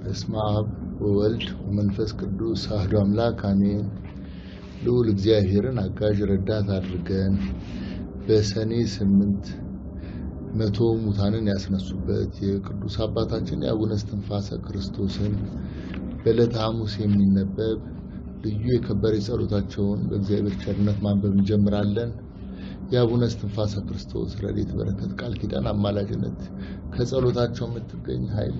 በስመ አብ ወወልድ ወመንፈስ ቅዱስ አሐዱ አምላክ አሜን። ልዑል እግዚአብሔርን አጋዥ ረዳት አድርገን በሰኔ ስምንት መቶ ሙታንን ያስነሱበት የቅዱስ አባታችን የአቡነ እስትንፋሰ ክርስቶስን በዕለተ ሐሙስ የሚነበብ ልዩ የከበረ ጸሎታቸውን በእግዚአብሔር ቸርነት ማንበብ እንጀምራለን። የአቡነ እስትንፋሰ ክርስቶስ ረድኤት በረከት ቃል ኪዳን አማላጅነት ከጸሎታቸው የምትገኝ ኃይል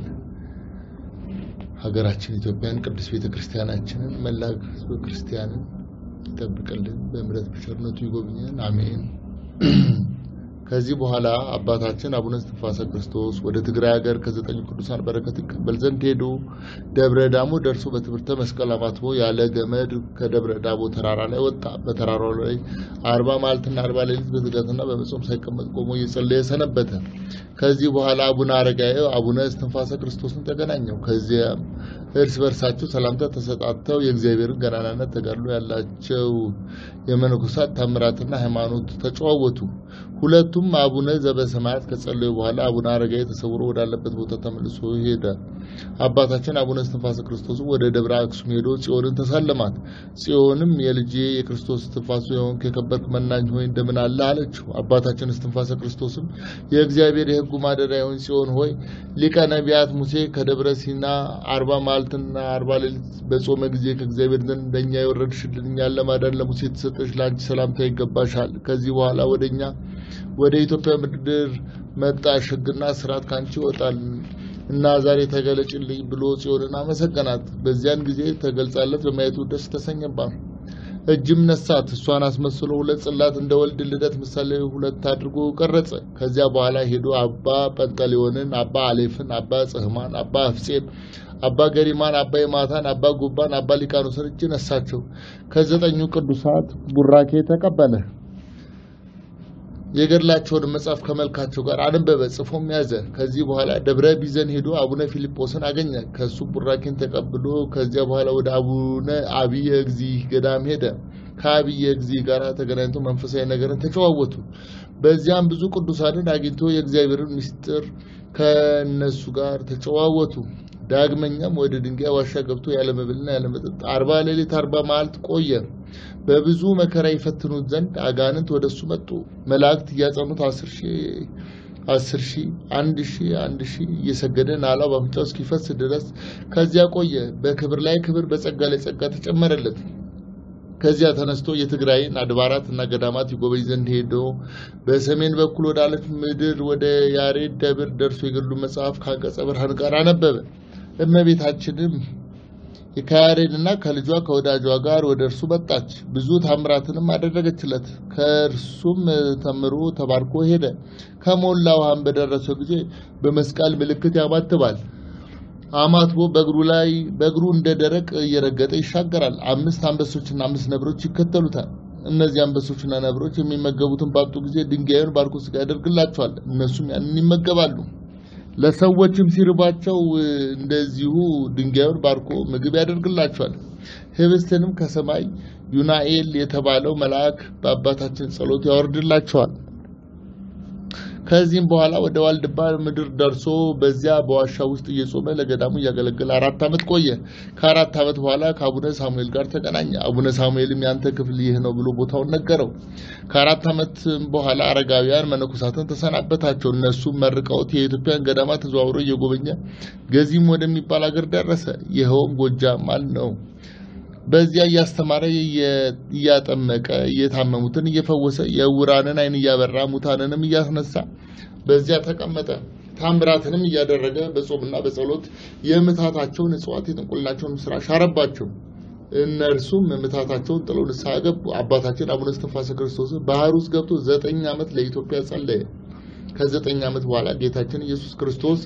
ሀገራችን ኢትዮጵያን ቅዱስ ቤተ ክርስቲያናችንን መላ ሕዝበ ክርስቲያንን ይጠብቅልን፣ በምሕረት በቸርነቱ ይጎብኘን፣ አሜን። ከዚህ በኋላ አባታችን አቡነ እስትንፋሰ ክርስቶስ ወደ ትግራይ ሀገር ከዘጠኙ ቅዱሳን በረከት ይቀበል ዘንድ ሄዱ። ደብረ ዳሞ ደርሶ በትምህርተ መስቀል አማትቦ ያለ ገመድ ከደብረ ዳሞ ተራራ ላይ ወጣ። በተራራው ላይ አርባ መዓልትና አርባ ሌሊት በትጋትና በመጾም ሳይቀመጥ ቆሞ እየጸለየ ሰነበተ። ከዚህ በኋላ አቡነ አረጋዊ አቡነ እስትንፋሰ ክርስቶስን ተገናኘው። ከዚያም እርስ በርሳቸው ሰላምታ ተሰጣተው የእግዚአብሔርን ገናናነት ተጋድሎ ያላቸው የመነኮሳት ታምራትና ሃይማኖት ተጨዋወቱ። ሁለቱም አቡነ ዘበሰማያት ከጸለዩ በኋላ አቡነ አረጋዊ ተሰውሮ ወዳለበት ቦታ ተመልሶ ሄደ። አባታችን አቡነ እስትንፋሰ ክርስቶስም ወደ ደብረ አክሱም ሄዶ ጽዮንን ተሳለማት። ጽዮንም የልጄ የክርስቶስ እስትንፋሱ የሆንክ የከበርክ መናኝ ሆይ እንደምን አለ አለችው። አባታችን እስትንፋሰ ክርስቶስም የእግዚአብሔር የሕጉ ማደሪያ የሆን ጽዮን ሆይ ሊቀ ነቢያት ሙሴ ከደብረ ሲና አርባ መዓልትና አርባ ሌሊት በጾመ ጊዜ ከእግዚአብሔር ዘንድ እንደኛ የወረድሽልን እኛን ለማዳን ለሙሴ የተሰጠሽ ለአንቺ ሰላምታ ይገባሻል። ከዚህ በኋላ ወደ እኛ ወደ ኢትዮጵያ ምድር መጣሽ፣ ሕግና ስርዓት ካንቺ ይወጣል እና ዛሬ ተገለጭልኝ ብሎ ጽዮንን አመሰገናት። በዚያን ጊዜ ተገልጻለት በማየቱ ደስ ተሰኘባት። እጅም ነሳት። እሷን አስመስሎ ሁለት ጽላት እንደ ወልድ ልደት ምሳሌ ሁለት አድርጎ ቀረጸ። ከዚያ በኋላ ሄዶ አባ ጰንጠሌዎንን፣ አባ አሌፍን፣ አባ ጽህማን፣ አባ አፍጼን፣ አባ ገሪማን፣ አባ የማታን፣ አባ ጉባን፣ አባ ሊቃኖስን እጅ ነሳቸው። ከዘጠኙ ቅዱሳት ቡራኬ ተቀበለ። የገድላቸውን መጽሐፍ ከመልካቸው ጋር አነበበ፣ ጽፎም ያዘ። ከዚህ በኋላ ደብረ ቢዘን ሄዶ አቡነ ፊልጶስን አገኘ። ከሱ ቡራኬን ተቀብሎ ከዚያ በኋላ ወደ አቡነ አብየ እግዚእ ገዳም ሄደ። ከአብየ እግዚእ ጋር ተገናኝቶ መንፈሳዊ ነገርን ተጨዋወቱ። በዚያም ብዙ ቅዱሳንን አግኝቶ የእግዚአብሔርን ምስጢር ከእነሱ ጋር ተጨዋወቱ። ዳግመኛም ወደ ድንጋይ ዋሻ ገብቶ ያለ መብልና ያለ መጠጥ አርባ ሌሊት አርባ መዓልት ቆየ። በብዙ መከራ ይፈትኑት ዘንድ አጋንንት ወደ እሱ መጡ። መላእክት እያጸኑት አስር ሺህ አስር ሺህ አንድ ሺህ አንድ ሺህ እየሰገደ ናላው በአፍንጫው እስኪፈስ ድረስ ከዚያ ቆየ። በክብር ላይ ክብር፣ በጸጋ ላይ ጸጋ ተጨመረለት። ከዚያ ተነስቶ የትግራይን አድባራት እና ገዳማት ይጎበኝ ዘንድ ሄዶ በሰሜን በኩል ወዳለች ምድር ወደ ያሬድ ደብር ደርሶ የገድሉ መጽሐፍ ከአንቀጸ ብርሃን ጋር አነበበ። እመቤታችንም ከያሬድና ከልጇ ከወዳጇ ጋር ወደ እርሱ መጣች። ብዙ ታምራትንም አደረገችለት። ከእርሱም ተምሮ ተባርኮ ሄደ። ከሞላ ውሃም በደረሰው ጊዜ በመስቀል ምልክት ያማትባል። አማትቦ በእግሩ ላይ በእግሩ እንደ ደረቅ እየረገጠ ይሻገራል። አምስት አንበሶችና አምስት ነብሮች ይከተሉታል። እነዚህ አንበሶችና ነብሮች የሚመገቡትን ባጡ ጊዜ ድንጋዩን ባርኮ ስጋ ያደርግላቸዋል። እነሱም ያንን ይመገባሉ። ለሰዎችም ሲርባቸው እንደዚሁ ድንጋዩን ባርኮ ምግብ ያደርግላቸዋል። ህብስትንም ከሰማይ ዩናኤል የተባለው መልአክ በአባታችን ጸሎት ያወርድላቸዋል። ከዚህም በኋላ ወደ ዋልድባ ምድር ደርሶ በዚያ በዋሻ ውስጥ እየጾመ ለገዳሙ እያገለገለ አራት ዓመት ቆየ። ከአራት ዓመት በኋላ ከአቡነ ሳሙኤል ጋር ተገናኘ። አቡነ ሳሙኤልም ያንተ ክፍል ይህ ነው ብሎ ቦታውን ነገረው። ከአራት ዓመት በኋላ አረጋውያን መነኮሳትን ተሰናበታቸው። እነሱም መርቀውት የኢትዮጵያን ገዳማ ተዘዋውሮ እየጎበኘ ገዚም ወደሚባል አገር ደረሰ። ይኸውም ጎጃም ነው። በዚያ እያስተማረ እያጠመቀ እየታመሙትን እየፈወሰ የዕውራንን ዓይን እያበራ ሙታንንም እያስነሳ በዚያ ተቀመጠ። ታምራትንም እያደረገ በጾምና በጸሎት የምታታቸውን እጽዋት የጥንቁልናቸውን ስራ ሻረባቸው። እነርሱም ምታታቸውን ጥለው ንስሐ ገቡ። አባታችን አቡነ እስትንፋሰ ክርስቶስ ባህር ውስጥ ገብቶ ዘጠኝ ዓመት ለኢትዮጵያ ጸለየ። ከዘጠኝ ዓመት በኋላ ጌታችን ኢየሱስ ክርስቶስ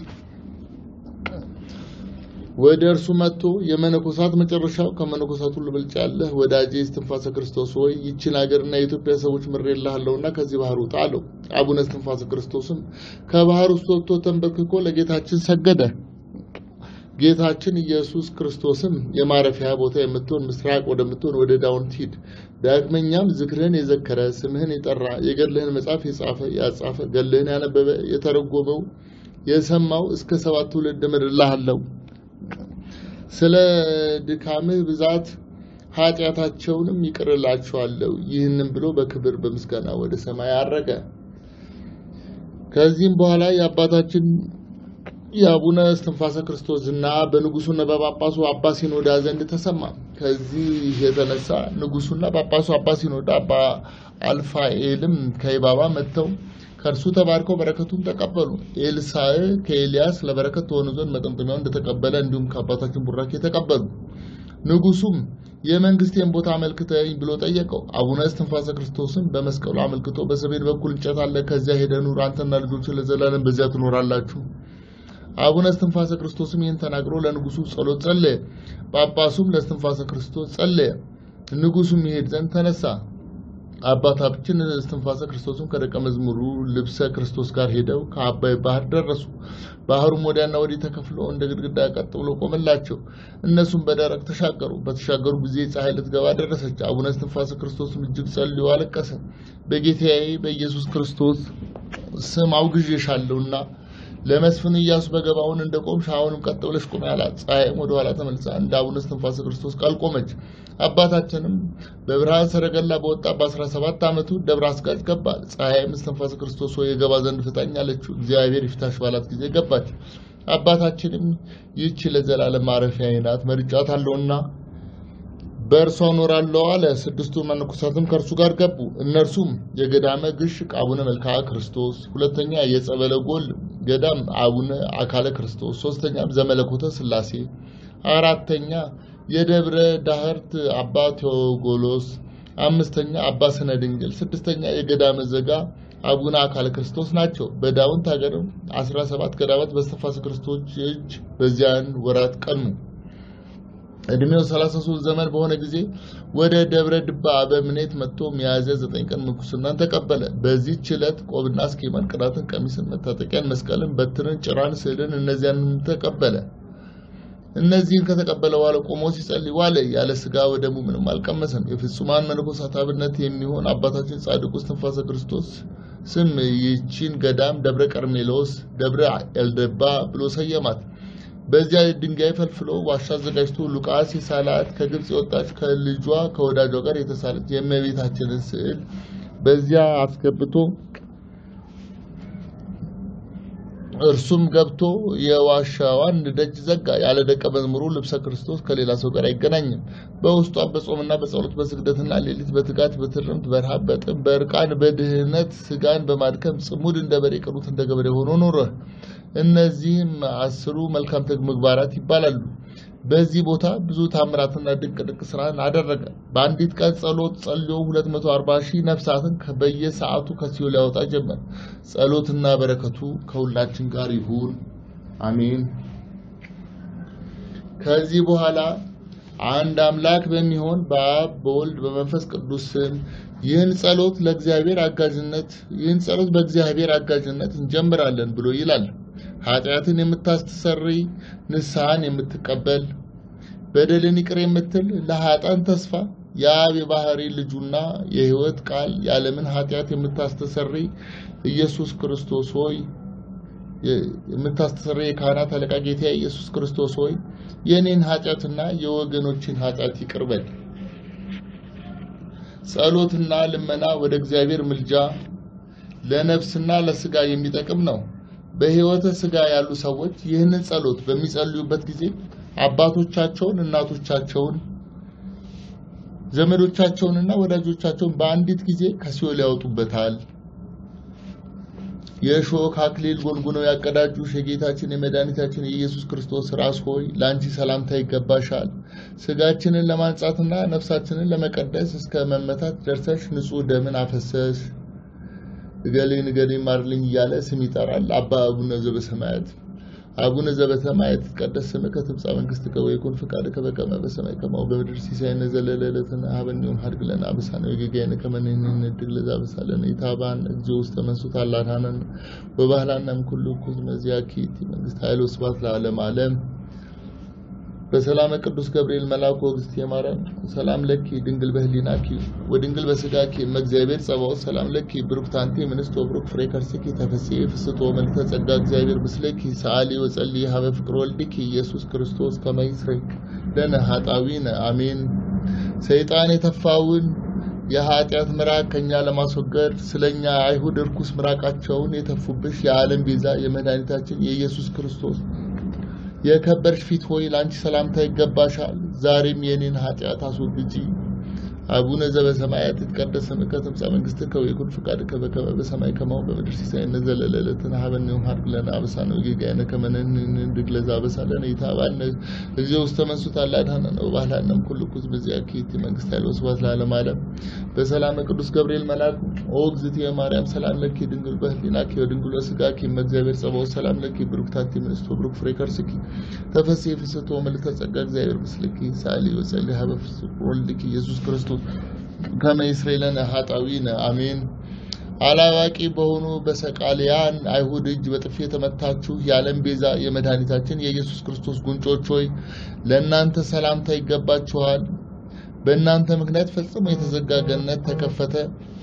ወደ እርሱ መጥቶ የመነኮሳት መጨረሻው ከመነኮሳት ሁሉ ብልጫለህ ወዳጄ እስትንፋሰ ክርስቶስ ሆይ ይችን ሀገርና የኢትዮጵያ ሰዎች ምሬልሃለሁና ከዚህ ባህር ውጣ አለው። አቡነ እስትንፋሰ ክርስቶስም ከባህር ውስጥ ወጥቶ ተንበርክኮ ለጌታችን ሰገደ። ጌታችን ኢየሱስ ክርስቶስም የማረፊያ ቦታ የምትሆን ምስራቅ ወደምትሆን ወደ ዳውንት ሂድ፣ ዳግመኛም ዝክርህን የዘከረ ስምህን የጠራ የገድልህን መጽሐፍ የጻፈ ያጻፈ ገድልህን ያነበበ የተረጎመው የሰማው እስከ ሰባት ትውልድ እምርልሃለሁ ስለ ድካምህ ብዛት ኃጢአታቸውንም ይቅርላቸዋለሁ። ይህንም ብሎ በክብር በምስጋና ወደ ሰማይ አረገ። ከዚህም በኋላ የአባታችን የአቡነ እስትንፋሰ ክርስቶስ ዝና በንጉሱና በጳጳሱ አባ ሲኖዳ ዘንድ ተሰማ። ከዚህ የተነሳ ንጉሱና ጳጳሱ አባ ሲኖዳ አባ አልፋኤልም ከይባባ መጥተው ከእርሱ ተባርከው በረከቱን ተቀበሉ። ኤልሳዕ ከኤልያስ ለበረከት ተሆኑ ዘንድ መጠምጠሚያውን እንደተቀበለ እንዲሁም ከአባታችን ቡራኬ ተቀበሉ። ንጉሱም የመንግስቴን ቦታ አመልክተኝ ብሎ ጠየቀው። አቡነ እስትንፋሰ ክርስቶስን በመስቀሉ አመልክቶ በሰሜን በኩል እንጨት አለ፣ ከዚያ ሄደህ ኑር፣ አንተና ልጆች ለዘላለም በዚያ ትኖራላችሁ። አቡነ እስትንፋሰ ክርስቶስም ይህን ተናግሮ ለንጉሱ ጸሎት ጸለየ። ጳጳሱም ለእስትንፋሰ ክርስቶስ ጸለየ። ንጉሱም ይሄድ ዘንድ ተነሳ። አባታችን እስትንፋሰ ክርስቶስም ከደቀ መዝሙሩ ልብሰ ክርስቶስ ጋር ሄደው ከአባይ ባህር ደረሱ። ባህሩም ወዲያና ወዲህ ተከፍሎ እንደ ግድግዳ ቀጥ ብሎ ቆመላቸው። እነሱም በደረቅ ተሻገሩ። በተሻገሩ ጊዜ ፀሐይ ልትገባ ደረሰች። አቡነ እስትንፋሰ ክርስቶስም እጅግ ጸልዮ አለቀሰ። በጌታዬ በኢየሱስ ክርስቶስ ስም አውግዤሻለሁና ለመስፍን ኢያሱ በገባውን እንደ ቆምሽ አሁንም ቀጥ ብለሽ ቁሚ አላት። ፀሐይም ወደ ኋላ ተመልሳ እንደ አቡነ እስትንፋሰ ክርስቶስ ቃል ቆመች። አባታችንም በብርሃን ሰረገላ በወጣ በ17 ዓመቱ ደብረ አስጋጭ ገባ። ፀሐይም እስትንፋሰ ክርስቶስ ሆይ የገባ ዘንድ ፍታኝ አለችው። እግዚአብሔር ይፍታሽ ባላት ጊዜ ገባች። አባታችንም ይህች ለዘላለም ማረፊያዬ ናት መርጫታለሁና በእርሷ እኖራለሁ አለ። ስድስቱ መነኮሳትም ከእርሱ ጋር ገቡ። እነርሱም የገዳመ ግሽ አቡነ መልክዓ ክርስቶስ፣ ሁለተኛ የጸበለ ጎል ገዳም አቡነ አካለ ክርስቶስ፣ ሶስተኛም ዘመለኮተ ስላሴ፣ አራተኛ የደብረ ዳህርት አባ ቴዎጎሎስ፣ አምስተኛ አባ ስነ ድንግል፣ ስድስተኛ የገዳመ ዘጋ አቡነ አካለ ክርስቶስ ናቸው። በዳውንት ሀገርም አስራ ሰባት ገዳማት በእስትንፋሰ ክርስቶስ እጅ በዚያን ወራት ቀኑ። እድሜው 33 ዘመን በሆነ ጊዜ ወደ ደብረ ድባ በምኔት መጥቶ ሚያዝያ ዘጠኝ ቀን ምንኩስናን ተቀበለ። በዚህች ዕለት ቆብና አስኬማን፣ ቅራትን፣ ቀሚስን፣ መታጠቂያን፣ መስቀልን፣ በትርን፣ ጭራን፣ ስዕልን እነዚያንም ተቀበለ። እነዚህን ከተቀበለ በኋላ ቆሞ ሲጸልይ ዋለ። ያለ ስጋ ወደሙ ምንም አልቀመሰም። የፍጹማን መነኮሳት አብነት የሚሆን አባታችን ጻድቁ እስትንፋሰ ክርስቶስ ስም ይህችን ገዳም ደብረ ቀርሜሎስ፣ ደብረ ኤልደባ ብሎ ሰየማት። በዚያ ድንጋይ ፈልፍሎ ዋሻ አዘጋጅቶ ሉቃስ የሳላት ከግብፅ የወጣች ከልጇ ከወዳጇ ጋር የተሳለች የእመቤታችንን ስዕል በዚያ አስገብቶ እርሱም ገብቶ የዋሻዋን ደጅ ዘጋ። ያለ ደቀ መዝሙሩ ልብሰ ክርስቶስ ከሌላ ሰው ጋር አይገናኝም። በውስጧ በጾምና በጸሎት በስግደትና ሌሊት በትጋት በትርምት በረሃብ በጥም በእርቃን በድህነት ስጋን በማድከም ጽሙድ እንደ በሬ ቅኑት እንደ ገበሬ ሆኖ ኖረ። እነዚህም አስሩ መልካም ምግባራት ይባላሉ። በዚህ ቦታ ብዙ ታምራትና ድንቅ ድንቅ ስራን አደረገ። በአንዲት ቀን ጸሎት ጸልዮ 240 ሺህ ነፍሳትን በየሰዓቱ ከሲኦል ያወጣ ጀመር። ጸሎትና በረከቱ ከሁላችን ጋር ይሁን አሜን። ከዚህ በኋላ አንድ አምላክ በሚሆን በአብ በወልድ በመንፈስ ቅዱስ ስም ይህን ጸሎት ለእግዚአብሔር አጋዥነት ይህን ጸሎት በእግዚአብሔር አጋዥነት እንጀምራለን ብሎ ይላል። ኃጢአትን የምታስተሰርይ ንስሐን የምትቀበል በደልን ይቅር የምትል ለኃጥአን ተስፋ የአብ የባህሪ ልጁና የሕይወት ቃል የዓለምን ኃጢአት የምታስተሰርይ ኢየሱስ ክርስቶስ ሆይ የምታስተሰርይ የካህናት አለቃ ጌታ ኢየሱስ ክርስቶስ ሆይ የእኔን ኃጢአትና የወገኖችን ኃጢአት ይቅር በል። ጸሎትና ልመና ወደ እግዚአብሔር ምልጃ ለነፍስና ለስጋ የሚጠቅም ነው። በሕይወተ ስጋ ያሉ ሰዎች ይህንን ጸሎት በሚጸልዩበት ጊዜ አባቶቻቸውን፣ እናቶቻቸውን፣ ዘመዶቻቸውንና ወዳጆቻቸውን በአንዲት ጊዜ ከሲኦል ያወጡበታል። የእሾህ አክሊል ጎንጉነው ያቀዳጁሽ የጌታችን የመድኃኒታችን የኢየሱስ ክርስቶስ ራስ ሆይ ለአንቺ ሰላምታ ይገባሻል። ስጋችንን ለማንጻትና ነፍሳችንን ለመቀደስ እስከ መመታት ደርሰሽ ንጹሕ ደምን አፈሰሽ። እገሌን እገሌን ማርልኝ እያለ ስም ይጠራል። አባ አቡነ ዘበሰማያት አቡነ ዘበሰማያት ይትቀደስ ስምከ ትምጻእ መንግሥትከ ወይኩን ፈቃድከ በከመ በሰማይ ከማሁ በምድር ሲሳየነ ዘለለ ዕለትነ ሀበነ ዮም ሀድግ ለነ አበሳነ ወጌጋየነ ከመ ንሕነኒ ንኅድግ ለዘአበሳለነ ኢታብአነ እግዚኦ ውስተ መንሱት አላድኀነነ ወባህላነ እምኩሉ እኩይ መዚአኪ ይእቲ መንግሥት ኃይል ወስብሐት ለዓለመ ዓለም። በሰላመ ቅዱስ ገብርኤል መልአኩ እግዝእትየ ማርያም ሰላም ለኪ ድንግል በህሊናኪ ወድንግል በስጋኪ እመእግዚአብሔር ጸባኦት ሰላም ለኪ ብሩክት አንቲ እምንስት ወብሩክ ፍሬ ከርሥኪ ተፈሥሒ ፍስሕቶ መልዕልተ ጸጋ እግዚአብሔር ምስለኪ ሰአሊ ወጸልዪ ሀበ ፍቅር ወልድኪ ኢየሱስ ክርስቶስ ከመ ይስረይ ለነ ኃጣውኢነ አሜን። ሰይጣን የተፋውን የኃጢአት ምራቅ ከኛ ለማስወገድ ስለኛ አይሁድ እርኩስ ምራቃቸውን የተፉብሽ የዓለም ቤዛ የመድኃኒታችን የኢየሱስ ክርስቶስ የከበርሽ ፊት ሆይ ለአንቺ ሰላምታ ይገባሻል። ዛሬም የኔን ኃጢአት አስወግጂ። አቡነ ዘበሰማያት ይትቀደስ ስምከ ትምጻእ መንግሥትከ ወይኩን ፈቃድከ በከመ በሰማይ ከማሁ በምድር ሲሳየነ ዘለለዕለትነ ሀበነ ዮም ሀብ ለነ አበሳነ ወጌጋየነ ከመ ንሕነኒ ለዘአበሳ ለነ ኢታብአነ እግዚኦ ውስተ መንሱት አላ አድኀነነ ወባህላነም ኩሉ ኩዝ በዚአኪ ይእቲ መንግሥት ኃይል ወስብሐት ለዓለመ ዓለም። በሰላመ ቅዱስ ገብርኤል መልአክ ኦ እግዝእትየ ማርያም ሰላም ለኪ ድንግል በህሊናኪ ወድንግል በሥጋኪ እመእግዚአብሔር ጸባኦት ሰላም ለኪ ብሩክት አንቲ እምንእስት ወብሩክ ፍሬ ከርሥኪ ተፈሥሒ ፍስሕቶ መልዕልተ ጸጋ እግዚአብሔር ምስልኪ ሰአሊ ወጸልዪ ሀበ ፍስሕ ወልድኪ ኢየሱስ ክርስቶስ ከመ ይስረይ ለነ ኃጣውኢነ አሜን። አላዋቂ በሆኑ በሰቃልያን አይሁድ እጅ በጥፊ የተመታችሁ የዓለም ቤዛ የመድኃኒታችን የኢየሱስ ክርስቶስ ጉንጮች ሆይ ለእናንተ ሰላምታ ይገባችኋል። በእናንተ ምክንያት ፈጽሞ የተዘጋ ገነት ተከፈተ።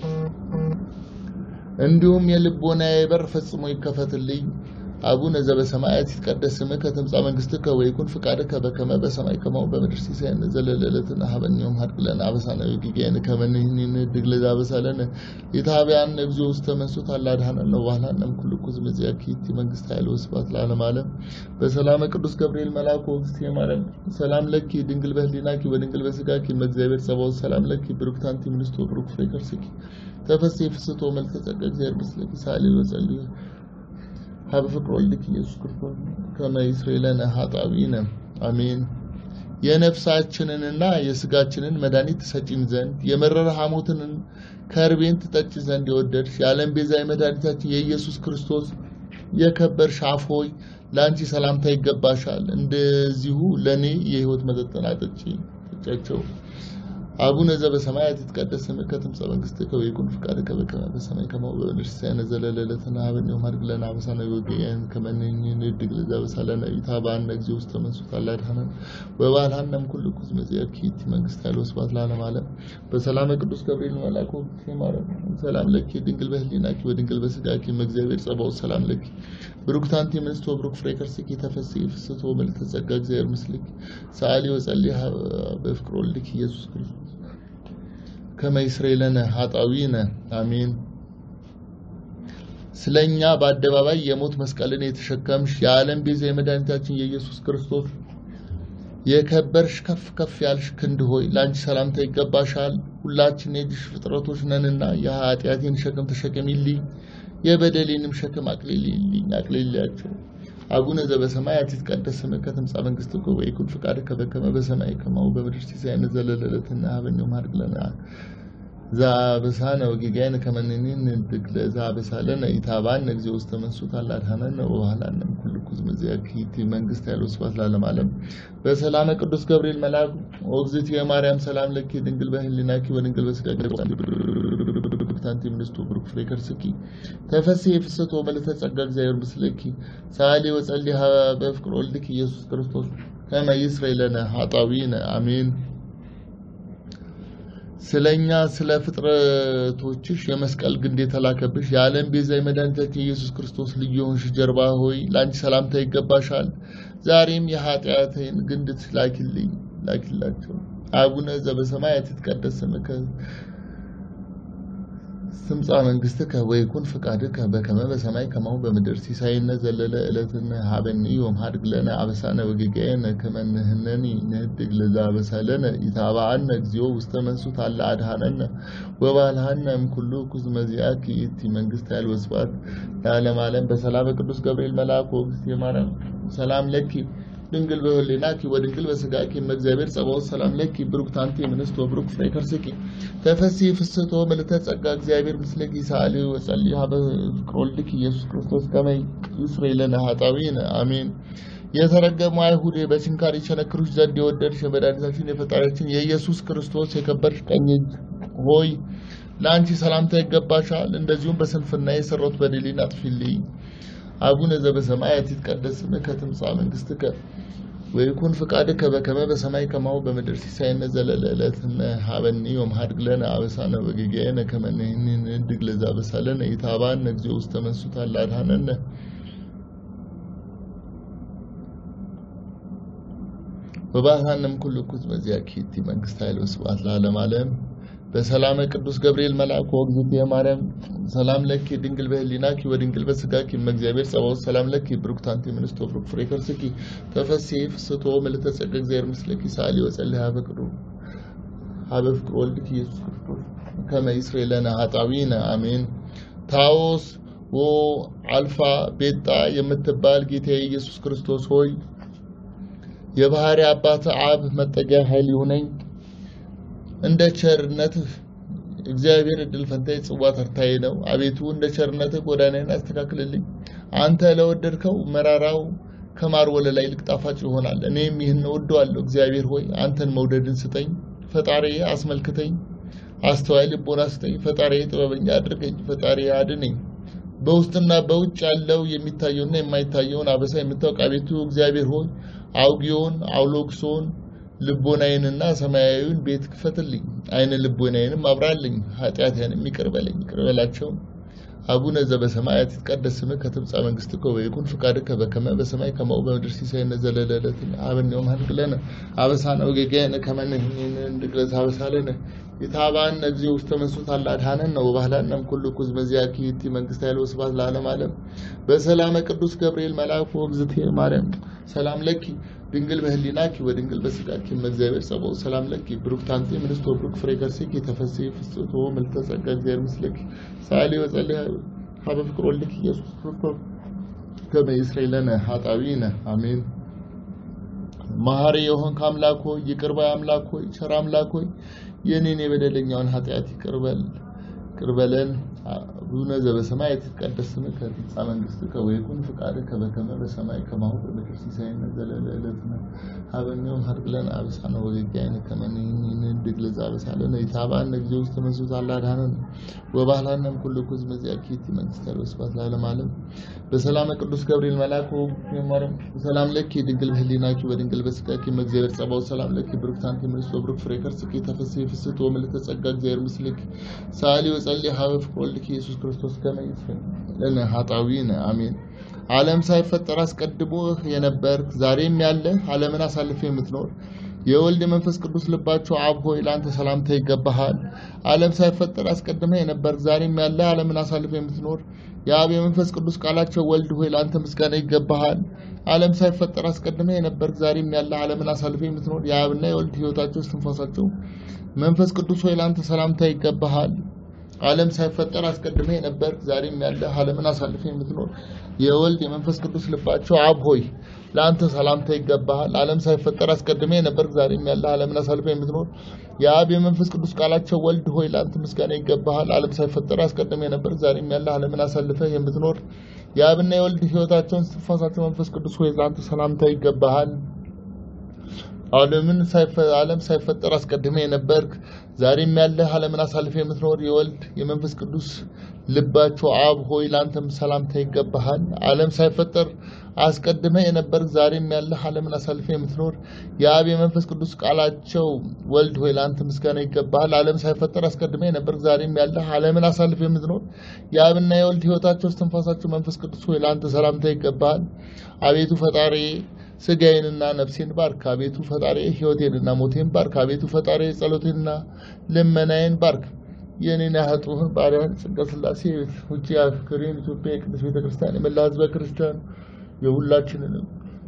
እንዲሁም የልቦናዬ በር ፈጽሞ ይከፈትልኝ። አቡነ ዘበሰማያት ይትቀደስ ስምከ ትምጻእ መንግሥትከ ወይኩን ፈቃድከ በከመ በሰማይ ከማሁ በምድር ሲሳየነ ዘለለዕለትነ ሀበነ ዮም ሀብ ለነ አበሳነ ወጌጋየነ ከመ ንሕነኒ ንኅድግ ለዘአበሳ ለነ ኢታብአነ እግዚኦ ውስተ መንሱት አላ አድኀነነ ወባህላነ እምኩሉ ኩዝ በዚአኪ ይእቲ መንግሥት ኃይል ወስብሐት ለዓለመ ዓለም። በሰላመ ቅዱስ ገብርኤል መልአኩ እግዝእትየ ማርያም ሰላም ለኪ ድንግል በህሊናኪ ወድንግል በሥጋኪ እመእግዚአብሔር ጸባኦት ሰላም ለኪ ብሩክት አንቲ እምንእስት ወብሩክ ፍሬ ከርሥኪ ተፈሥሒ ፍስሕቶ መልዕልተ ጸጋ እግዚአብሔር ምስለኪ ሰአሊ ወጸልዪ ሀበ ፍቅር ወልድኪ ኢየሱስ ክርስቶስ ከመ ይስረይ ለነ ኃጣውኢነ አሜን። የነፍሳችንንና የስጋችንን መድኃኒት ትሰጪን ዘንድ የመረረ ሐሞትን ከርቤን ትጠጪ ዘንድ የወደድሽ የዓለም ቤዛ የመድኃኒታችን የኢየሱስ ክርስቶስ የከበርሽ አፍ ሆይ ለአንቺ ሰላምታ ይገባሻል። እንደዚሁ ለእኔ የሕይወት መጠጥን አጠጪ ጠጫቸው። አቡነ ዘበሰማያት ይትቀደስ ስምከ ትምጻእ መንግሥትከ ወይኩን ፈቃድከ በከመ በሰማይ ከማሁ በምድር ሲሳየነ ዘለለዕለትነ ሀበነ ዮም ሀብ ለነ አበሳነ ወጌጋየነ ከመ ንሕነኒ ንኅድግ ለዘአበሳ ለነ ኢታብአነ እግዚኦ ውስተ መንሱት አላ አድኀነነ ወባልሐነ እምኩሉ ኩዝ በዚአኪ ይእቲ መንግሥት ኃይል ወስብሐት ለዓለመ ዓለም። በሰላመ ቅዱስ ገብርኤል መልአኩ እግዝእትየ ማርያም ሰላም ለኪ ድንግል በህሊናኪ ወድንግል በሥጋኪ እመእግዚአብሔር ጸባኦት ሰላም ለኪ ብሩክት አንቲ እምንእስት ወብሩክ ፍሬ ከርሥኪ ተፈሥሒ ፍስሕቶ መልዕልተ ጸጋ እግዚአብሔር ምስልኪ ሰአሊ ወጸልዪ ሀበ ፍቅር ወልድኪ ኢየሱስ ክርስቶስ ከመ ይስረይ ለነ ኃጣውኢነ አሜን። ስለኛ በአደባባይ የሞት መስቀልን የተሸከምሽ የዓለም ቤዛ የመድኃኒታችን የኢየሱስ ክርስቶስ የከበርሽ ከፍ ከፍ ያልሽ ክንድ ሆይ ለአንቺ ሰላምታ ይገባሻል። ሁላችን የእጅሽ ፍጥረቶች ነንና የኃጢአቴን ሸክም ተሸከሚልኝ፣ የበደሌንም ሸክም አቅልሊልኝ አቅልሊያቸው። አቡነ ዘበሰማያት ይትቀደስ ስምከ ትምጻእ መንግሥትከ ወይኩን ፈቃድከ በከመ በሰማይ ከማሁ በምድር ሲሳየነ ዘለለዕለትነ ሀበነ ዮም ሀብ ለነ ዘአበሳነ ወጌጋየነ ከመ ንሕነኒ ንኅድግ ለዘአበሳ ለነ ኢታብአነ እግዚኦ ውስተ መንሱት አላ አድኀነነ ወባህላነ እምኩሉ ኩዝ በዚአኪ ይእቲ መንግሥት ኃይል ወስብሐት ለዓለመ ዓለም። በሰላመ ቅዱስ ገብርኤል መልአክ ኦ እግዝእትየ ማርያም ሰላም ለኪ ድንግል በህሊናኪ ወድንግል በሥጋኪ ብሩክት አንቲ እምንእስት ወብሩክ ፍሬ ከርሥኪ ተፈሥሒ ፍስሕቶ መልዕልተ ጸጋ እግዚአብሔር ምስለኪ ሰአሊ ወጸልዪ ሀበ ፍቅር ወልድኪ ኢየሱስ ክርስቶስ ከመ ይስረይ ለነ ኃጣውኢነ አሜን። ስለኛ ስለ ፍጥረቶችሽ የመስቀል ግንድ የተላከብሽ የዓለም ቤዛ የመድኃኒታችን ኢየሱስ ክርስቶስ ልዩ የሆንሽ ጀርባ ሆይ ለአንቺ ሰላምታ ይገባሻል። ዛሬም የኃጢአቴን ግንድ ላኪልኝ ላኪላቸው። አቡነ ዘበሰማያት ይትቀደስ ስምከ ትምጻእ መንግሥትከ ወይኩን ፈቃድከ በከመ በሰማይ ከማሁ በምድር ሲሳየነ ዘለለ ዕለትነ ሀበነ ዮም ሀብ ለነ አበሳነ ወጌጋየነ ከመ ንሕነኒ ንኅድግ ለዘአበሳ ለነ ኢታብአነ እግዚኦ ውስተ መንሱት አላ አድኀነነ ወባልሐነ እምኩሉ ኩዝ በዚአኪ ይእቲ መንግሥት ኃይል ወስብሐት ለዓለመ ዓለም። በሰላመ ቅዱስ ገብርኤል መልአክ ወእግዝእትየ ማርያም ሰላም ለኪ ድንግል በህሊናኪ ወድንግል በሥጋኪ እመእግዚአብሔር ጸባኦት ሰላም ለኪ ብሩክት አንቲ እምንእስት ወብሩክ ፍሬ ከርሥኪ ተፈሥሒ ፍስሕቶ መልዕልተ ጸጋ እግዚአብሔር ምስለኪ ሰአሊ ወጸልዪ ሀበ ፍቅር ወልድኪ ኢየሱስ ክርስቶስ ከመ ይስረይ ለነ ኃጣውኢነ አሜን። የተረገሙ አይሁድ በችንካር ይቸነክሩሽ ዘንድ የወደድሽ የመድኃኒታችን የፈጣሪያችን የኢየሱስ ክርስቶስ የከበርሽ ቀኝ እጅ ሆይ ለአንቺ ሰላምታ ይገባሻል። እንደዚሁም በስንፍና የሰራሁት በደሌን አጥፊልኝ። አቡነ ዘበሰማያት ይትቀደስ ስምከ ትምጻእ መንግሥትከ ወይኩን ፍቃድከ በከመ በሰማይ ከማሁ በምድር ሲሳየነ ዘለለዕለትነ ሀበኒ ወመሀድግ ለነ አበሳነ ወጌጋየነ ከመ ንሕነድግ ለዘአበሳለነ ኢታብአነ እግዚኦ ውስተ መንሱት አላ አድኀነነ ወባህራንም ኩሉ ኩዝ በዚያኪ ይእቲ መንግስት ኃይል ወስብሐት ለዓለመ ዓለም በሰላመ ቅዱስ ገብርኤል መልአክ ወእግዝእትየ ማርያም ሰላም ለኪ ድንግል በህሊናኪ ወድንግል በስጋኪ እመእግዚአብሔር ጸባኦት ሰላም ለኪ ብሩክት አንቲ እምንእስቶ ብሩክ ፍሬ ከርስኪ ተፈሥሒ ፍስሕቶ ምልዕተ ጸጋ እግዚአብሔር ምስለኪ ሰአሊ ወጸልይ ሀበ ፍቅሩ ሀበ ፍቅር ወልድኪ ኢየሱስ ክርስቶስ ከመ ይስረይ ለነ ኃጣውኢነ አሜን። ታዎስ ወ አልፋ ቤጣ የምትባል ጌታዬ ኢየሱስ ክርስቶስ ሆይ የባህሪ አባት አብ መጠጊያ ኃይል ይሁነኝ። እንደ ቸርነትህ እግዚአብሔር እድል ፈንታዬ ጽዋ ተርታዬ ነው። አቤቱ እንደ ቸርነትህ ጎዳናዬን አስተካክልልኝ። አንተ ለወደድከው መራራው ከማር ወለላ ይልቅ ጣፋጭ ይሆናል። እኔም ይህን እወደዋለሁ። እግዚአብሔር ሆይ አንተን መውደድን ስጠኝ። ፈጣሪዬ አስመልክተኝ፣ አስተዋይ ልቦና ስጠኝ። ፈጣሪዬ ጥበበኛ አድርገኝ። ፈጣሪዬ አድነኝ። በውስጥና በውጭ ያለው የሚታየውና የማይታየውን አበሳ የምታውቅ አቤቱ እግዚአብሔር ሆይ አውጊዮን አውሎክሶን ልቦናዬንና ሰማያዊውን ቤት ክፈትልኝ። አይነ ልቦናዬንም አብራልኝ። ኃጢአቴንም ይቅር በለኝ ይቅር በላቸው። አቡነ ዘበሰማያት ይትቀደስ ስምከ ትምጻእ መንግሥትከ ወይኩን ፍቃድከ በከመ በሰማይ ከማሁ በምድር ሲሳየነ ዘለለዕለትነ ሀበነ ዮም ሀድግ ለነ አበሳነ ወጌጋየነ ከመ ንሕነድግ ለዘአበሳለነ ኢታብአነ እግዚኦ ውስተ መንሱት አላ አድኀነነ ወባህላነ እምኩሉ ኩዝ በዚአኪ ይእቲ መንግስት ኃይል ወስብሐት ለዓለመ ዓለም በሰላመ ቅዱስ ገብርኤል መልአክ ወእግዝእትየ ማርያም ሰላም ለኪ ድንግል በህሊናኪ ወድንግል በስጋኪ እመእግዚአብሔር ጸባኦት ሰላም ለኪ ብሩክት አንቲ እምንእስቶ ብሩክ ፍሬ ከርሥኪ ተፈሥሒ ፍስሕቶ ምልዕተ ጸጋ እግዚአብሔር ምስለኪ ሰአሊ ወጸልይ ሀበ ፍቅር ወልድኪ ኢየሱስ ክርስቶስ ከመ ይስረይ ለነ ኃጣውኢነ አሜን። መሐሪ የሆንክ አምላክ ሆይ ይቅር ባይ አምላክ ሆይ ቸር አምላክ ሆይ የኔን የበደለኛውን ኃጢአት ይቅር በል ይቅር በለን። አቡነ ዘበሰማያት ይትቀደስ ስምከ ትምጻእ መንግሥትከ ወይኩን ፍቃድከ በከመ በሰማይ ከማሁ በምድር ሲሳየነ ዘለለዕለትነ ሀበነ ዮም ሀድግ ለነ አበሳነ ወጌጋየነ ከመ ንሕነድግ ለዘአበሳለነ ኢታብአነ እግዚኦ ውስተ መንሱት አላ አድኀነነ ወባህላነ እምኩሉ ኩዝ በዚአኪ ይእቲ መንግስት ኃይል ወስብሐት ለዓለመ ዓለም በሰላመ ቅዱስ ገብርኤል መልአክ ማርያም ሰላም ለኪ ድንግል በህሊናኪ ወድንግል በስጋኪ እመእግዚአብሔር ጸባኦት ሰላም ለኪ ብሩክት አንቲ እምንእስቶ ብሩክ ፍሬ ከርሥኪ ተፈሥሒ ፍስሕቶ ምልዕተ ጸጋ እግዚአብሔር ምስለኪ ሰአሊ ወጸልይ ሀበ ፍቅር ወልድኪ ኢየሱስ ክርስቶስ ከመ ይስረይ ለነ ኃጣውኢነ አሜን። ዓለም ሳይፈጠር አስቀድሞ የነበርክ ዛሬም ያለህ ዓለምን አሳልፈ የምትኖር የወልድ መንፈስ ቅዱስ ልባቸው አብ ሆይ ለአንተ ሰላምታ ይገባሃል። ዓለም ሳይፈጠር አስቀድመህ የነበርክ ዛሬም ያለህ ዓለምን አሳልፈ የምትኖር የአብ የመንፈስ ቅዱስ ቃላቸው ወልድ ሆይ ለአንተ ምስጋና ይገባሃል። ዓለም ሳይፈጠር አስቀድመህ የነበርክ ዛሬም ያለህ ዓለምን አሳልፈ የምትኖር የአብና የወልድ ሕይወታቸው እስትንፋሳቸው መንፈስ ቅዱስ ሆይ ለአንተ ሰላምታ ይገባሃል። ዓለም ሳይፈጠር አስቀድመህ የነበርክ ዛሬም ያለህ ዓለምን አሳልፈህ የምትኖር የወልድ የመንፈስ ቅዱስ ልባቸው አብ ሆይ ለአንተ ሰላምታ ይገባሃል። ዓለም ሳይፈጠር አስቀድመህ የነበርክ ዛሬም ያለህ ዓለምን አሳልፈህ የምትኖር የአብ የመንፈስ ቅዱስ ቃላቸው ወልድ ሆይ ለአንተ ምስጋና ይገባሃል። ዓለም ሳይፈጠር አስቀድመህ የነበርክ ዛሬም ያለህ ዓለምን አሳልፈህ የምትኖር የአብና የወልድ ሕይወታቸውን እስትንፋሳቸው መንፈስ ቅዱስ ሆይ ለአንተ ሰላምታ ይገባሃል። ዓለምን ዓለም ሳይፈጠር አስቀድመህ የነበርክ ዛሬም ያለህ ዓለምን አሳልፈህ የምትኖር የወልድ የመንፈስ ቅዱስ ልባቸው አብ ሆይ ለአንተም ሰላምታ ይገባሃል። ዓለም ሳይፈጠር አስቀድመህ የነበርክ ዛሬም ያለህ ዓለምን አሳልፈህ የምትኖር የአብ የመንፈስ ቅዱስ ቃላቸው ወልድ ሆይ ለአንተ ምስጋና ይገባሃል። ዓለም ሳይፈጠር አስቀድመህ የነበርክ ዛሬም ያለህ ዓለምን አሳልፈህ የምትኖር የአብና የወልድ ሕይወታቸው እስትንፋሳቸው መንፈስ ቅዱስ ሆይ ለአንተ ሰላምታ ይገባሃል። አቤቱ ፈጣሪ ስጋዬንና ነፍሴን ባርክ። አቤቱ ፈጣሪ ሕይወቴንና ሞቴን ባርክ። አቤቱ ፈጣሪ ጸሎቴንና ልመናዬን ባርክ። የኔን ያህጡህን ባሪያን ጸጋ ሥላሴ ውጭ አፍክሬን ኢትዮጵያ የቅዱስ ቤተ ክርስቲያን የመላ ሕዝበ ክርስቲያን የሁላችንንም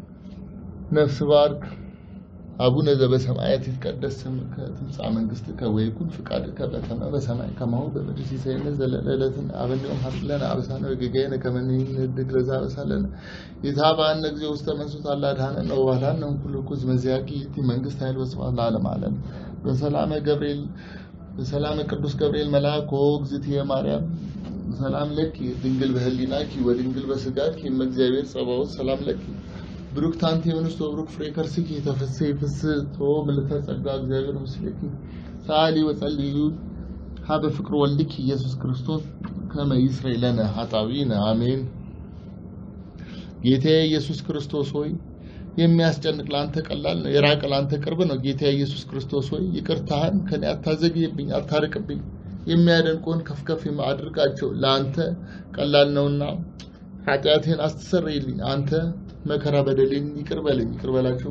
ነፍስ ባርክ። አቡነ ዘበሰማያት ይትቀደስ ስምከ ትምጻእ መንግሥትከ ወይኩን ፍቃድከ በከመ በሰማይ ከማሁ በምድር ሲሳየነ ዘለለዕለትነ ሀበነ ዮም ሀድግ ለነ አበሳነ ወጌጋየነ ከመ ንሕነድግ ለዘአበሳለነ ኢታብአነ እግዚኦ ውስተ መንሱት አላ አድኀነነ ወባህላነ እምኩሉ ኩዝ በዚአኪ ይእቲ መንግስት ኃይል ወስብሐት ለዓለመ ዓለም በሰላመ ገብርኤል በሰላመ ቅዱስ ገብርኤል መልአክ ወእግዝእትየ ማርያም ሰላም ለኪ ድንግል በህሊናኪ ወድንግል በስጋኪ እመእግዚአብሔር ጸባኦት ሰላም ለኪ ብሩክት አንቲ እምንእስቶ ብሩክ ፍሬ ከርሥኪ ተፈሥሒ ፍስሕቶ ምልዕተ ጸጋ እግዚአብሔር ምስሌኪ ሰአሊ ወጸልዩ ሀበ ፍቅር ወልድኪ ኢየሱስ ክርስቶስ ከመ ይስረይ ለነ ኃጣውኢነ አሜን። ጌታዬ ኢየሱስ ክርስቶስ ሆይ የሚያስጨንቅ ለአንተ ቀላል ነው፣ የራቀ ለአንተ ቅርብ ነው። ጌታ ኢየሱስ ክርስቶስ ሆይ ይቅርታህን ከኔ አታዘግይብኝ፣ አታርቅብኝ። የሚያደንቁህን ከፍ ከፍ አድርጋቸው፣ ለአንተ ቀላል ነውና ኃጢአቴን አስተሰርይልኝ። አንተ መከራ በደሌን ይቅር በለኝ፣ ይቅር በላቸው።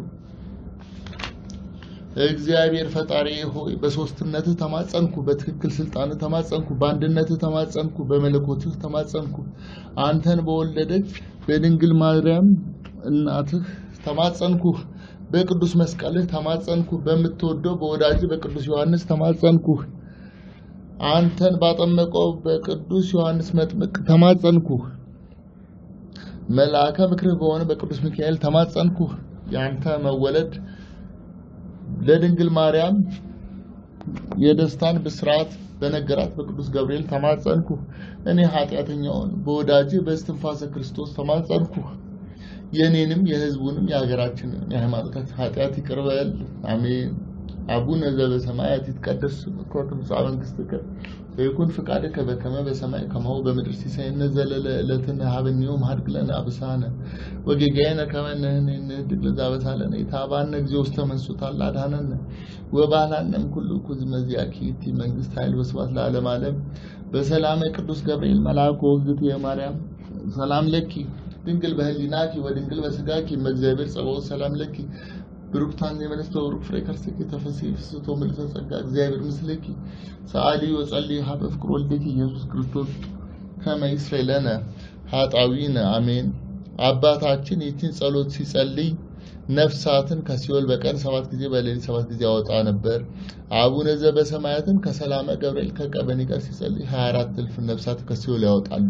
እግዚአብሔር ፈጣሪ ሆይ በሶስትነትህ ተማጸንኩ፣ በትክክል ስልጣንህ ተማጸንኩ፣ በአንድነትህ ተማጸንኩ፣ በመለኮትህ ተማጸንኩ። አንተን በወለደች በድንግል ማርያም እናትህ ተማጸንኩህ። በቅዱስ መስቀልህ ተማጸንኩ። በምትወደው በወዳጅ በቅዱስ ዮሐንስ ተማጸንኩህ። አንተን ባጠመቀው በቅዱስ ዮሐንስ መጥምቅ ተማጸንኩህ። መልአከ ምክርህ በሆነ በቅዱስ ሚካኤል ተማጸንኩህ። የአንተ መወለድ ለድንግል ማርያም የደስታን ብስራት በነገራት በቅዱስ ገብርኤል ተማጸንኩ። እኔ ኃጢአተኛውን በወዳጅ በእስትንፋሰ ክርስቶስ ተማጸንኩ። የእኔንም የሕዝቡንም የሀገራችንን የሃይማኖታችን ኃጢአት ይቅር በል። አሜን። አቡነ ዘበሰማያት ይትቀደስ ስምከ ወትምጻእ መንግሥትከ ወይኩን ፈቃድከ በከመ በሰማይ ከማሁ በምድር ሲሳየነ ዘለለ ዕለትነ ሀበነ ዮም ሀድግ ለነ አበሳነ ወጌጋየነ ከመ ንሕነኒ ንኅድግ ለዘአበሳለነ ኢታብአነ እግዚኦ ውስተ መንሱት አላ አድኀነነ ወባልሐነም ኩሉ ኩዝ መዚአኪ ይእቲ መንግሥት ኃይል ወስብሐት ለዓለመ ዓለም በሰላመ ቅዱስ ገብርኤል መልአኩ ወእግዝእትየ ማርያም ሰላም ለኪ ድንግል በህሊናኪ ወድንግል በስጋኪ እመእግዚአብሔር ጸባኦት ሰላም ለኪ ብሩክታን የመለስተ ብሩክ ፍሬ ከርሥኪ ተፈሥሒ ፍስሕቶ ምልዕተ ጸጋ እግዚአብሔር ምስሌኪ ሰአሊ ወጸልይ ሀበ ፍቅር ወልደኪ ኢየሱስ ክርስቶስ ከመ ይስረይ ለነ ኃጣውኢነ አሜን። አባታችን ይህችን ጸሎት ሲጸልይ ነፍሳትን ከሲኦል በቀን ሰባት ጊዜ በሌሊት ሰባት ጊዜ ያወጣ ነበር። አቡነ ዘበሰማያትን ከሰላመ ገብርኤል ከቀበኒ ጋር ሲጸልይ 24 እልፍ ነፍሳት ከሲኦል ያወጣሉ።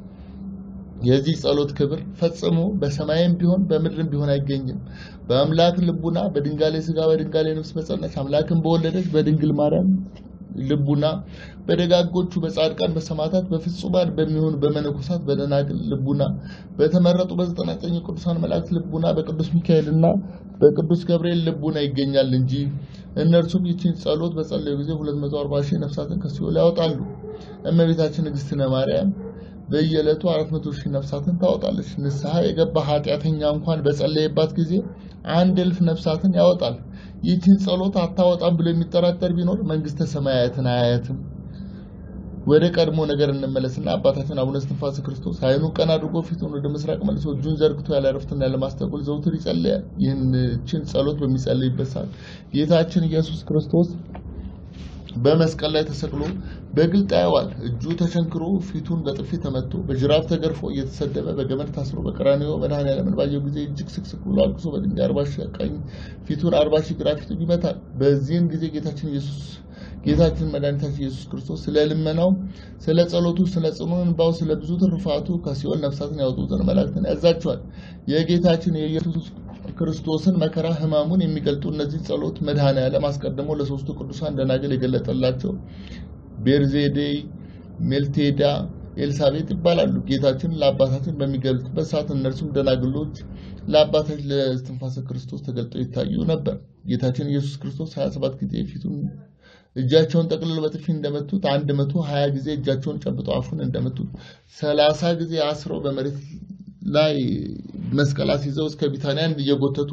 የዚህ ጸሎት ክብር ፈጽሞ በሰማይም ቢሆን በምድርም ቢሆን አይገኝም። በአምላክ ልቡና በድንጋሌ ስጋ በድንጋሌ ነፍስ በጸናች አምላክን በወለደች በድንግል ማርያም ልቡና በደጋጎቹ በጻድቃን በሰማዕታት በፍጹማን በሚሆኑ በመነኮሳት በደናግል ልቡና በተመረጡ በዘጠና ዘጠኝ ቅዱሳን መላእክት ልቡና በቅዱስ ሚካኤልና በቅዱስ ገብርኤል ልቡና ይገኛል እንጂ እነርሱም ይችን ጸሎት በጸለዩ ጊዜ 240 ሺህ ነፍሳትን ከሲኦል ያወጣሉ። እመቤታችን ንግሥትነ ማርያም በየዕለቱ 400 ሺህ ነፍሳትን ታወጣለች። ንስሐ የገባ ኃጢአተኛ እንኳን በጸለየባት ጊዜ አንድ እልፍ ነፍሳትን ያወጣል። ይህችን ጸሎት አታወጣም ብሎ የሚጠራጠር ቢኖር መንግስተ ሰማያትን አያያትም። ወደ ቀድሞ ነገር እንመለስና አባታችን አቡነ እስትንፋሰ ክርስቶስ ዓይኑን ቀና አድርጎ ፊቱን ወደ ምስራቅ መልሶ እጁን ዘርግቶ ያለ እረፍትና ያለ ማስተጓጎል ዘውትር ይጸልያል። ይህችን ጸሎት በሚጸልይበት ሰዓት ጌታችን ኢየሱስ ክርስቶስ በመስቀል ላይ ተሰቅሎ በግልጥ ያየዋል። እጁ ተቸንክሮ ፊቱን በጥፊ ተመቶ በጅራፍ ተገርፎ እየተሰደበ በገመድ ታስሮ በቀራንዮ መድኃኔዓለምን ባየው ጊዜ እጅግ ስቅስቅ ብሎ አልቅሶ በድንጋይ አርባ ሺህ ቀኝ ፊቱን አርባ ሺህ ግራ ፊቱን ይመታል። በዚህም ጊዜ ጌታችን ኢየሱስ ጌታችን መድኃኒታችን ኢየሱስ ክርስቶስ ስለ ልመናው፣ ስለ ጸሎቱ፣ ስለ ጽኑ እንባው፣ ስለ ብዙ ትሩፋቱ ከሲኦል ነፍሳትን ያወጡ ዘንድ መላእክትን ያዛቸዋል። የጌታችን የኢየሱስ ክርስቶስን መከራ ሕማሙን የሚገልጡ እነዚህ ጸሎት መድኃኔዓለም አስቀድሞ ለሶስቱ ቅዱሳን ደናግል የገለጠላቸው ቤርዜዴይ፣ ሜልቴዳ፣ ኤልሳቤጥ ይባላሉ። ጌታችን ለአባታችን በሚገልጥበት ሰዓት እነርሱም ደናግሎች ለአባታችን ለእስትንፋሰ ክርስቶስ ተገልጠው ይታዩ ነበር። ጌታችን ኢየሱስ ክርስቶስ 27 ጊዜ ፊቱን እጃቸውን ጠቅልለው በጥፊ እንደመቱት አንድ መቶ ሀያ ጊዜ እጃቸውን ጨብጠው አፉን እንደመቱት ሰላሳ ጊዜ አስረው በመሬት ላይ መስቀል አስይዘው እስከ ቢታንያ እየጎተቱ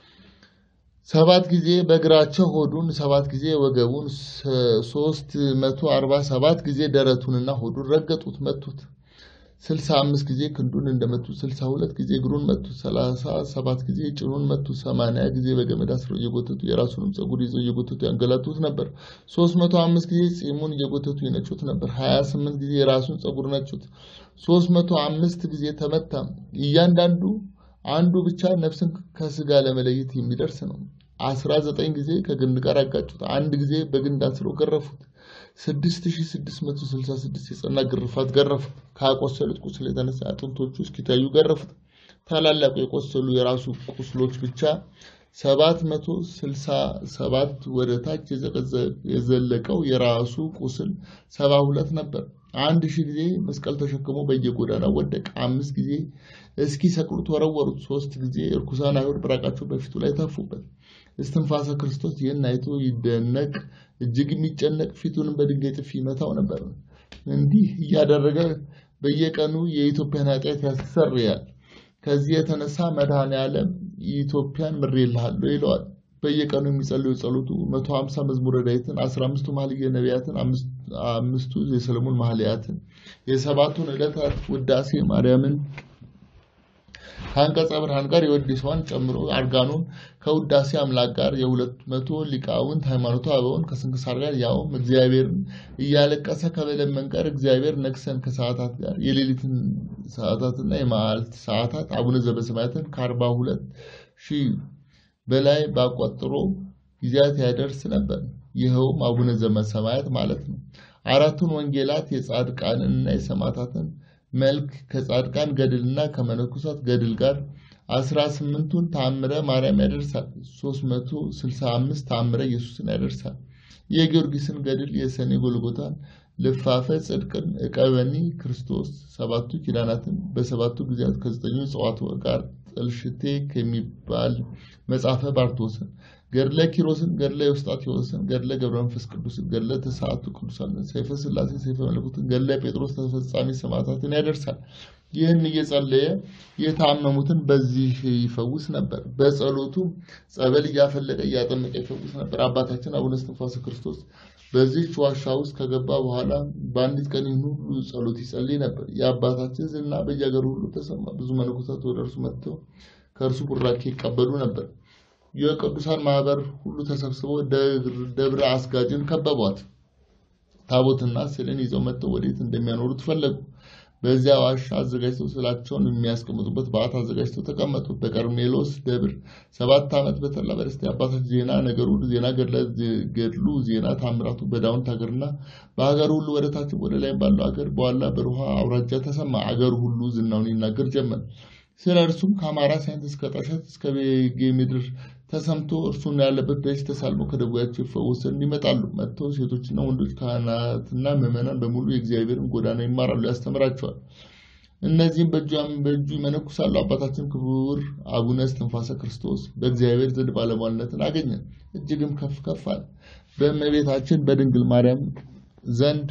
ሰባት ጊዜ በእግራቸው ሆዱን ሰባት ጊዜ ወገቡን ሶስት መቶ አርባ ሰባት ጊዜ ደረቱንና ሆዱን ረገጡት መቱት። ስልሳ አምስት ጊዜ ክንዱን እንደመቱት ስልሳ ሁለት ጊዜ እግሩን መቱት። ሰላሳ ሰባት ጊዜ ጭኑን መቱት። ሰማንያ ጊዜ በገመድ አስረው እየጎተቱ የራሱንም ፀጉር ይዘው እየጎተቱ ያንገላቱት ነበር። ሶስት መቶ አምስት ጊዜ ፂሙን እየጎተቱ ይነጩት ነበር። ሀያ ስምንት ጊዜ የራሱን ፀጉር ነጩት። ሶስት መቶ አምስት ጊዜ ተመታ። እያንዳንዱ አንዱ ብቻ ነፍስን ከስጋ ለመለየት የሚደርስ ነው። አስራ ዘጠኝ ጊዜ ከግንድ ጋር አጋጩት። አንድ ጊዜ በግንድ አስረው ገረፉት። ስድስት ሺህ ስድስት መቶ ስልሳ ስድስት የጸና ግርፋት ገረፉት። ካቆሰሉት ቁስል የተነሳ አጥንቶቹ እስኪታዩ ገረፉት። ታላላቁ የቆሰሉ የራሱ ቁስሎች ብቻ ሰባት መቶ ስልሳ ሰባት ወደ ታች የዘለቀው የራሱ ቁስል ሰባ ሁለት ነበር። አንድ ሺህ ጊዜ መስቀል ተሸክሞ በየጎዳናው ወደቀ። አምስት ጊዜ እስኪ ሰቅሉት ወረወሩት። ሶስት ጊዜ እርኩሳን አይሁድ ብራቃቸው በፊቱ ላይ ተፉበት። እስትንፋሰ ክርስቶስ ይህን አይቶ ይደነቅ፣ እጅግ የሚጨነቅ ፊቱንም በድንጋይ ጥፊ ይመታው ነበር። እንዲህ እያደረገ በየቀኑ የኢትዮጵያን ኃጢአት ያስተሰርያል። ከዚህ የተነሳ መድኃኔዓለም ኢትዮጵያን ምሬልሃለሁ ይለዋል። በየቀኑ የሚጸልዩ ጸሎቱ መቶ ሀምሳ መዝሙረ ዳዊትን፣ አስራ አምስቱ መኃልየ ነቢያትን፣ አምስቱ የሰለሞን መኃልያትን፣ የሰባቱን ዕለታት ውዳሴ ማርያምን ከአንቀጸ ብርሃን ጋር የወዲሷን ጨምሮ አርጋኖን ከውዳሴ አምላክ ጋር የሁለት መቶ ሊቃውንት ሃይማኖተ አበውን ከስንክሳር ጋር ያውም እግዚአብሔርን እያለቀሰ ከመለመን ጋር እግዚአብሔር ነግሰን ከሰዓታት ጋር የሌሊትን ሰዓታትና የመዓልት ሰዓታት አቡነ ዘበሰማያትን ከአርባ ሁለት ሺህ በላይ ባቆጥሮ ጊዜያት ያደርስ ነበር። ይኸውም አቡነ ዘበሰማያት ማለት ነው። አራቱን ወንጌላት የጻድቃንንና የሰማዕታትን መልክ ከጻድቃን ገድልና ከመነኮሳት ገድል ጋር አስራ ስምንቱን ተአምረ ማርያም ያደርሳል። ሶስት መቶ ስልሳ አምስት ተአምረ ኢየሱስን ያደርሳል። የጊዮርጊስን ገድል የሰኔ ጎልጎታን ልፋፈ ጽድቅን ዕቀበኒ ክርስቶስ ሰባቱ ኪዳናትን በሰባቱ ጊዜያት ከዘጠኙ ጽዋት ጋር ጥልሽቴ ከሚባል መጽሐፈ ባርቶስን ገድለ ኪሮስን ገድለ የውስጣቴዎስን ገድለ ገብረ መንፈስ ቅዱስን ገድለ ተስዓቱ ቅዱሳንን ሰይፈ ሥላሴ ሰይፈ መለኮትን ገድለ ጴጥሮስ ተፈጻሚ ሰማዕታትን ያደርሳል። ይህን እየጸለየ የታመሙትን በዚህ ይፈውስ ነበር። በጸሎቱ ጸበል እያፈለቀ እያጠመቀ ይፈውስ ነበር። አባታችን አቡነ እስትንፋሰ ክርስቶስ በዚህች ዋሻ ውስጥ ከገባ በኋላ በአንዲት ቀን ይህን ሁሉ ጸሎት ይጸልይ ነበር። የአባታችን ዝና በየሀገሩ ሁሉ ተሰማ። ብዙ መነኮሳት ወደ እርሱ መጥተው ከእርሱ ቡራኬ ይቀበሉ ነበር። የቅዱሳን ማህበር ሁሉ ተሰብስበው ደብረ አስጋጅን ከበቧት። ታቦትና ስዕልን ይዘው መጥተው ወዴት እንደሚያኖሩት ፈለጉ። በዚያ ዋሻ አዘጋጅተው ስዕላቸውን የሚያስቀምጡበት በዓት አዘጋጅተው ተቀመጡ። በቀርሜሎስ ደብር ሰባት ዓመት በተላ በደስታ አባታችን ዜና ነገሩ ዜና ገድሉ ዜና ታምራቱ በዳውንት ሀገርና በሀገሩ ሁሉ ወደ ታች ወደ ላይ ባለው ሀገር በዋላ በሩሃ አውራጃ ተሰማ። አገሩ ሁሉ ዝናውን ይናገር ጀመር። ስለ እርሱም ከአማራ ሳይንት እስከ ጠሸት እስከ ቤጌ ምድር ተሰምቶ እርሱን ያለበት ደጅ ተሳልመው ከደዌያቸው ይፈወሱ ዘንድ ይመጣሉ። መጥተው ሴቶችና ወንዶች ካህናትና ምዕመናን በሙሉ የእግዚአብሔርን ጎዳና ይማራሉ፣ ያስተምራቸዋል። እነዚህም በእጁ ይመነኩሳሉ። አባታችን ክቡር አቡነ እስትንፋሰ ክርስቶስ በእግዚአብሔር ዘንድ ባለሟልነትን አገኘ፣ እጅግም ከፍ ከፍ አለ። በእመቤታችን በድንግል ማርያም ዘንድ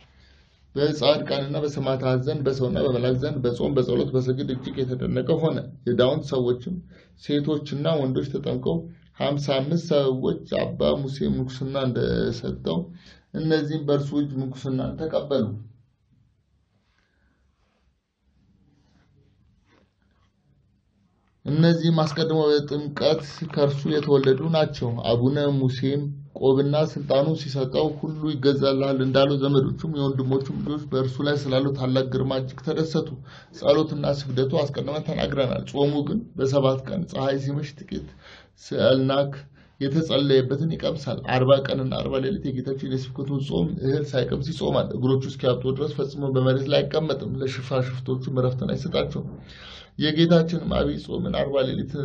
በጻድቃንና በሰማዕታት ዘንድ በሰውና በመላእክት ዘንድ በጾም በጸሎት በስግድ እጅግ የተደነቀ ሆነ። የዳውንት ሰዎችም ሴቶችና ወንዶች ተጠምቀው ሀምሳ አምስት ሰዎች አባ ሙሴ ምንኩስና እንደሰጠው እነዚህም በእርሱ እጅ ምንኩስና ተቀበሉ። እነዚህም አስቀድሞ በጥምቀት ከእርሱ የተወለዱ ናቸው። አቡነ ሙሴም ቆብና ስልጣኑ ሲሰጠው ሁሉ ይገዛልሃል እንዳለው ዘመዶቹም የወንድሞቹም ልጆች በእርሱ ላይ ስላለው ታላቅ ግርማ እጅግ ተደሰቱ። ጸሎትና ስግደቱ አስቀድመን ተናግረናል። ጾሙ ግን በሰባት ቀን ፀሐይ ሲመሽ ጥቂት ስዕልናክ የተጸለየበትን ይቀምሳል። አርባ ቀንና አርባ ሌሊት የጌታችን የስብከቱን ጾም እህል ሳይቀምስ ይጾማል። እግሮቹ እስኪያብጡ ድረስ ፈጽሞ በመሬት ላይ አይቀመጥም። ለሽፋሽፍቶቹም እረፍትን አይሰጣቸውም። የጌታችንም አብይ ጾምን አርባ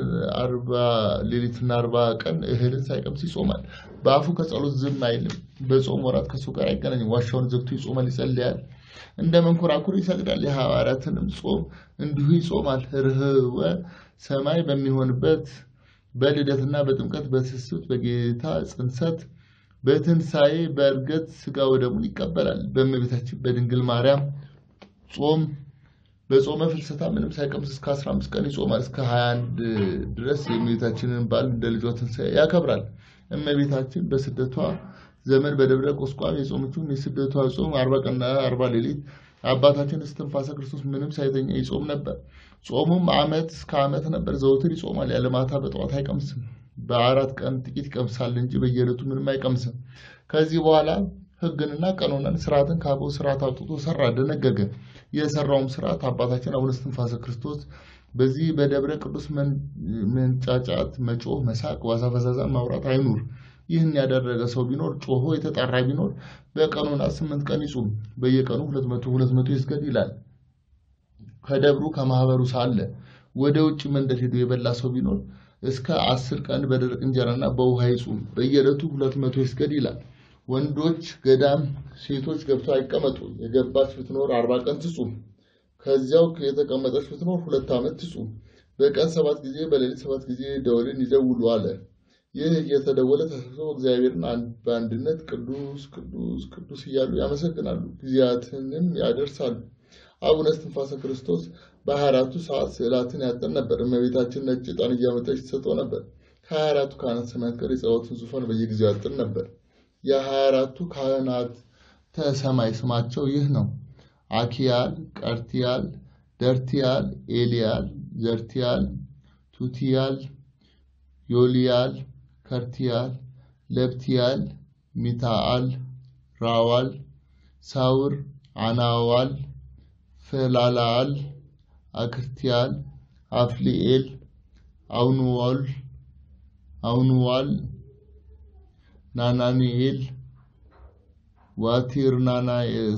ሌሊትና አርባ ቀን እህልን ሳይቀምስ ይጾማል። በአፉ ከጸሎት ዝም አይልም። በጾም ወራት ከሱ ጋር አይገናኝም። ዋሻውን ዘግቶ ይጾማል፣ ይጸልያል፣ እንደ መንኮራኩር ይሰግዳል። የሐዋርያትንም ጾም እንዲሁ ይጾማል። ርኅወ ሰማይ በሚሆንበት በልደትና በጥምቀት በትስብእት በጌታ ጽንሰት በትንሣኤ በእርገት ሥጋ ወደሙን ይቀበላል። በእመቤታችን በድንግል ማርያም ጾም በጾመ ፍልሰታ ምንም ሳይቀምስ እስከ 15 ቀን ይጾማል። እስከ 21 ድረስ የእመቤታችንን በዓል እንደ ልጇ ትንሣኤ ያከብራል። እመቤታችን በስደቷ ዘመን በደብረ ቁስቋም የጾመችውን የስደቷ ጾም አርባ ቀንና አርባ ሌሊት አባታችን እስትንፋሰ ክርስቶስ ምንም ሳይተኛ ይጾም ነበር። ጾሙም ዓመት እስከ ዓመት ነበር። ዘውትር ይጾማል። ያለ ማታ በጠዋት አይቀምስም። በአራት ቀን ጥቂት ይቀምሳል እንጂ በየዕለቱ ምንም አይቀምስም። ከዚህ በኋላ ሕግንና ቀኖናን ስርዓትን ከአበው ስርዓት አውጥቶ ሰራ፣ ደነገገ። የሰራውም ስርዓት አባታችን አቡነ እስትንፋሰ ክርስቶስ በዚህ በደብረ ቅዱስ መንጫጫት፣ መጮህ፣ መሳቅ፣ ዋዛ ፈዛዛን ማውራት አይኑር። ይህን ያደረገ ሰው ቢኖር ጮሆ የተጣራ ቢኖር በቀኑና ስምንት ቀን ይጹም፣ በየቀኑ ሁለት መቶ ሁለት መቶ ይስገድ ይላል። ከደብሩ ከማህበሩ ሳለ ወደ ውጭ መንደር ሄዶ የበላ ሰው ቢኖር እስከ አስር ቀን በደረቅ እንጀራና በውሃ ይጹም፣ በየዕለቱ ሁለት መቶ ይስገድ ይላል። ወንዶች ገዳም ሴቶች ገብተው አይቀመጡ። የገባች ብትኖር አርባ ቀን ትጹም። ከዚያው የተቀመጠች ብትኖር ሁለት ዓመት ትጹም። በቀን ሰባት ጊዜ በሌሊት ሰባት ጊዜ ደወልን ይደውሉ አለ። ይህ እየተደወለ ተሰብስበው እግዚአብሔርን በአንድነት ቅዱስ ቅዱስ ቅዱስ እያሉ ያመሰግናሉ፣ ጊዜያትንም ያደርሳሉ። አቡነ እስትንፋሰ ክርስቶስ በሀያ አራቱ ሰዓት ስዕላትን ያጠን ነበር። እመቤታችን ነጭ ዕጣን እያመጣች ትሰጠው ነበር። ከሀያ አራቱ ካህናት ሰማያት ጋር የጸሎትን ዙፋን በየጊዜው ያጥን ነበር። የሀያ አራቱ ካህናት ሰማይ ስማቸው ይህ ነው። አኪያል፣ ቀርቲያል፣ ደርቲያል፣ ኤልያል፣ ዘርቲያል፣ ቱቲያል፣ ዮልያል፣ ከርቲያል፣ ለብቲያል፣ ሚታአል፣ ራዋል፣ ሳውር፣ አናዋል፣ ፈላላል፣ አክርቲያል፣ አፍሊኤል፣ አውንዋል፣ አውንዋል፣ ናናኒኤል፣ ዋቲርናና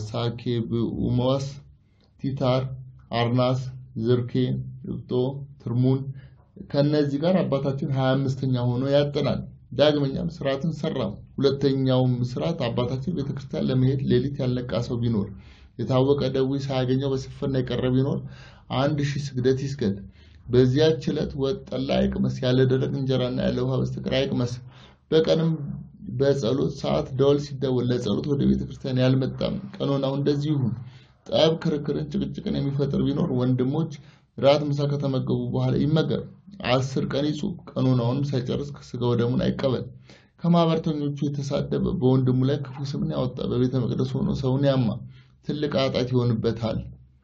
ሳኬብኡሞስ፣ ቲታር፣ አርናስ፣ ዝርኬ፣ ልብጦ፣ ትርሙን ከነዚህ ጋር አባታችን ሀያ አምስተኛ ሆኖ ያጠናል። ዳግመኛም ስርዓትን ሰራው። ሁለተኛውም ስርዓት አባታችን ቤተክርስቲያን ለመሄድ ሌሊት ያልነቃ ሰው ቢኖር የታወቀ ደዌ ሳያገኘው በስንፍና የቀረ ቢኖር አንድ ሺህ ስግደት ይስገድ። በዚያች ዕለት ወጥ ጠላ አይቅመስ፣ ያለ ደረቅ እንጀራና ያለ ውሃ በስተቀር አይቅመስ። በቀንም በጸሎት ሰዓት ደወል ሲደወል ለጸሎት ወደ ቤተ ክርስቲያን ያልመጣም ቀኖናው እንደዚህ ይሁን። ጠብ፣ ክርክርን፣ ጭቅጭቅን የሚፈጥር ቢኖር ወንድሞች ራት ምሳ ከተመገቡ በኋላ ይመገብ። አስር ቀን ይጹም። ቀኖናውንም ሳይጨርስ ስጋ ወደሙን አይቀበል። ከማህበርተኞቹ የተሳደበ በወንድሙ ላይ ክፉ ስምን ያወጣ በቤተ መቅደስ ሆኖ ሰውን ያማ ትልቅ ኃጢአት ይሆንበታል።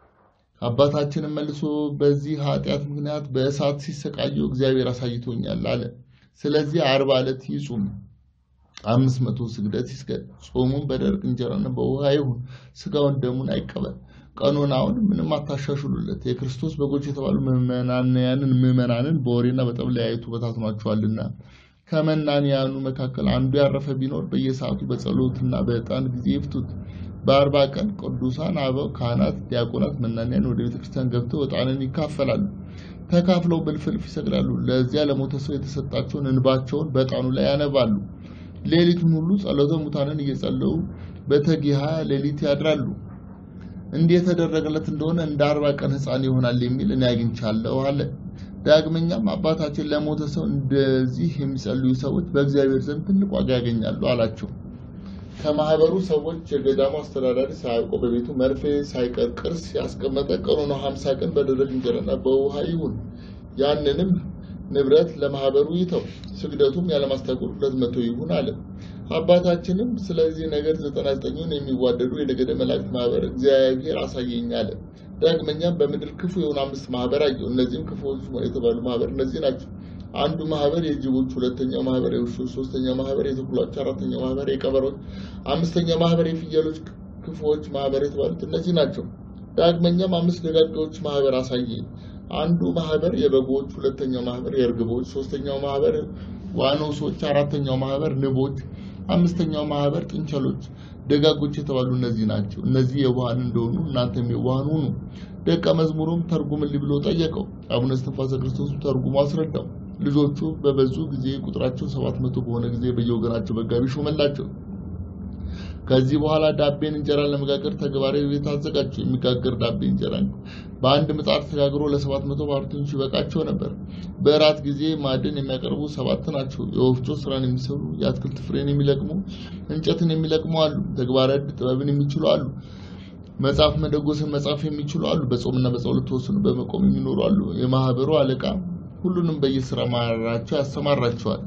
አባታችንም መልሶ በዚህ ኃጢአት ምክንያት በእሳት ሲሰቃዩ እግዚአብሔር አሳይቶኛል አለ። ስለዚህ አርባ ዕለት ይጹም፣ አምስት መቶ ስግደት ይስገድ። ጾሙም በደረቅ እንጀራና በውሃ ይሁን። ስጋውን ደሙን አይቀበል። ቀኖናውን ምንም አታሻሽሉለት። የክርስቶስ በጎች የተባሉ ምዕመናንያንን ምዕመናንን በወሬና በጠብ ለያይቱ በታትኗቸዋልና። ከመናንያኑ መካከል አንዱ ያረፈ ቢኖር በየሰዓቱ በጸሎትና በዕጣን ጊዜ ይፍቱት። በአርባ ቀን ቅዱሳን አበው ካህናት፣ ዲያቆናት፣ መናንያን ወደ ቤተክርስቲያን ገብተው ዕጣንን ይካፈላሉ። ተካፍለው በልፍልፍ ይሰግዳሉ። ለዚያ ለሞተ ሰው የተሰጣቸውን እንባቸውን በዕጣኑ ላይ ያነባሉ። ሌሊቱን ሁሉ ጸሎተ ሙታንን እየጸለዩ በተጊሃ ሌሊት ያድራሉ። እንዲህ የተደረገለት እንደሆነ እንደ አርባ ቀን ሕፃን ይሆናል የሚል እኔ አግኝቻለሁ አለ። ዳግመኛም አባታችን ለሞተ ሰው እንደዚህ የሚጸልዩ ሰዎች በእግዚአብሔር ዘንድ ትልቅ ዋጋ ያገኛሉ አላቸው። ከማህበሩ ሰዎች የገዳሙ አስተዳዳሪ ሳያውቀው በቤቱ መርፌ ሳይቀር ቅርስ ያስቀመጠ ቀኑን ሀምሳ ቀን በደረቅ እንጀራና በውሃ ይሁን። ያንንም ንብረት ለማህበሩ ይተው። ስግደቱም ያለማስታጎል ሁለት መቶ ይሁን አለ። አባታችንም ስለዚህ ነገር ዘጠና ዘጠኙን የሚዋደዱ የነገደ መላእክት ማህበር እግዚአብሔር አሳየኝ አለ። ዳግመኛም በምድር ክፉ የሆኑ አምስት ማህበር አየሁ። እነዚህም ክፉዎች የተባሉ ማህበር እነዚህ ናቸው። አንዱ ማህበር የጅቦች፣ ሁለተኛው ማህበር የውሾች፣ ሶስተኛው ማህበር የተኩላዎች፣ አራተኛው ማህበር የቀበሮች፣ አምስተኛው ማህበር የፍየሎች ክፉዎች ማህበር የተባሉት እነዚህ ናቸው። ዳግመኛም አምስት ደጋጋዎች ማህበር አሳየኝ። አንዱ ማህበር የበጎች፣ ሁለተኛው ማህበር የእርግቦች፣ ሶስተኛው ማህበር ዋኖሶች፣ አራተኛው ማህበር ንቦች፣ አምስተኛው ማህበር ጥንቸሎች። ደጋጎች የተባሉ እነዚህ ናቸው። እነዚህ የዋሃን እንደሆኑ እናንተም የዋሃን ሁኑ። ደቀ መዝሙሩም ተርጉምልኝ ብሎ ጠየቀው። አቡነ እስትንፋሰ ክርስቶስ ተርጉሞ አስረዳው። ልጆቹ በበዙ ጊዜ ቁጥራቸው ሰባት መቶ በሆነ ጊዜ በየወገናቸው መጋቢ ሾመላቸው። ከዚህ በኋላ ዳቤን እንጀራ ለመጋገር ተግባራዊ ቤት አዘጋጁ። የሚጋገር ዳቤ እንጀራ በአንድ ምጣድ ተጋግሮ ለሰባት መቶ ባሕርተኞች ይበቃቸው ነበር። በእራት ጊዜ ማዕድን የሚያቀርቡ ሰባት ናቸው። የወፍጮ ስራን የሚሰሩ፣ የአትክልት ፍሬን የሚለቅሙ፣ እንጨትን የሚለቅሙ አሉ። ተግባረ ዕድ ጥበብን የሚችሉ አሉ። መጽሐፍ መደጎስን መጻፍ የሚችሉ አሉ። በጾምና በጸሎት ተወስኑ በመቆም የሚኖሩ አሉ። የማህበሩ አለቃ ሁሉንም በየስራ ማራቸው ያሰማራቸዋል።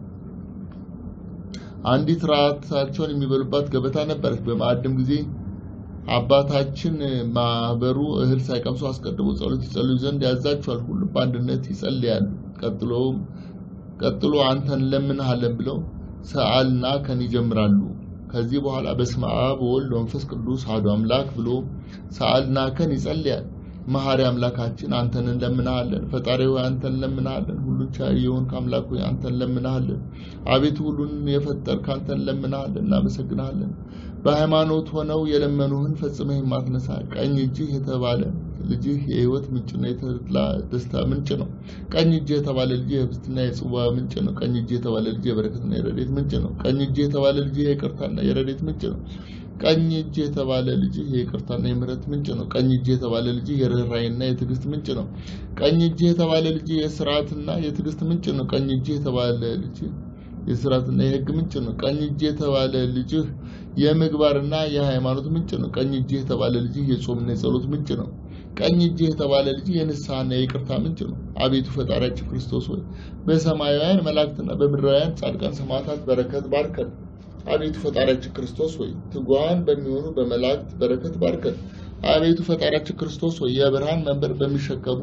አንዲት ራታቸውን የሚበሉባት ገበታ ነበረች። በማዕድም ጊዜ አባታችን ማህበሩ እህል ሳይቀምሱ አስቀድሞ ጸሎት ይጸልዩ ዘንድ ያዛቸዋል። ሁሉም በአንድነት ይጸልያሉ። ቀጥሎም ቀጥሎ አንተን እንለምንሃለን ብለው ሰአልና ከን ይጀምራሉ። ከዚህ በኋላ በስመ አብ ወወልድ ወመንፈስ ቅዱስ አሐዱ አምላክ ብሎ ሰአልና ከን ይጸልያል። መሐሪ አምላካችን አንተን እንለምንሃለን። ፈጣሪ ሆይ አንተን እንለምንሃለን። ሁሉ ቻይ የሆንክ አምላክ ሆይ አንተን እንለምንሃለን። አቤቱ ሁሉን የፈጠርክ አንተን እንለምንሃለን፣ እናመሰግንሃለን። በሃይማኖት ሆነው የለመኑህን ፈጽመህ የማትነሳ ቀኝ እጅህ የተባለ ልጅህ የሕይወት ምንጭና የተድላ ደስታ ምንጭ ነው። ቀኝ እጅህ የተባለ ልጅህ የህብስትና የጽዋ ምንጭ ነው። ቀኝ እጅህ የተባለ ልጅህ የበረከትና የረድኤት ምንጭ ነው። ቀኝ እጅህ የተባለ ልጅህ የይቅርታና የረድኤት ምንጭ ነው። ቀኝ እጅ የተባለ ልጅህ የይቅርታና የምሕረት ምንጭ ነው። ቀኝ እጅ የተባለ ልጅህ የርኅራኄና የትዕግስት ምንጭ ነው። ቀኝ እጅ የተባለ ልጅህ የስርዓትና የትዕግስት ምንጭ ነው። ቀኝ እጅ የተባለ ልጅህ የስርዓትና የሕግ ምንጭ ነው። ቀኝ እጅ የተባለ ልጅህ የምግባርና የሃይማኖት ምንጭ ነው። ቀኝ እጅ የተባለ ልጅህ የጾምና የጸሎት ምንጭ ነው። ቀኝ እጅህ የተባለ ልጅ የንስሐና የይቅርታ ምንጭ ነው። አቤቱ ፈጣሪያችን ክርስቶስ ሆይ በሰማያውያን መላእክትና በምድራውያን ጻድቃን ሰማዕታት በረከት ባርከን። አቤቱ ፈጣሪያችን ክርስቶስ ሆይ ትጉሃን በሚሆኑ በመላእክት በረከት ባርከን። አቤቱ ፈጣሪያችን ክርስቶስ ሆይ የብርሃን መንበር በሚሸከሙ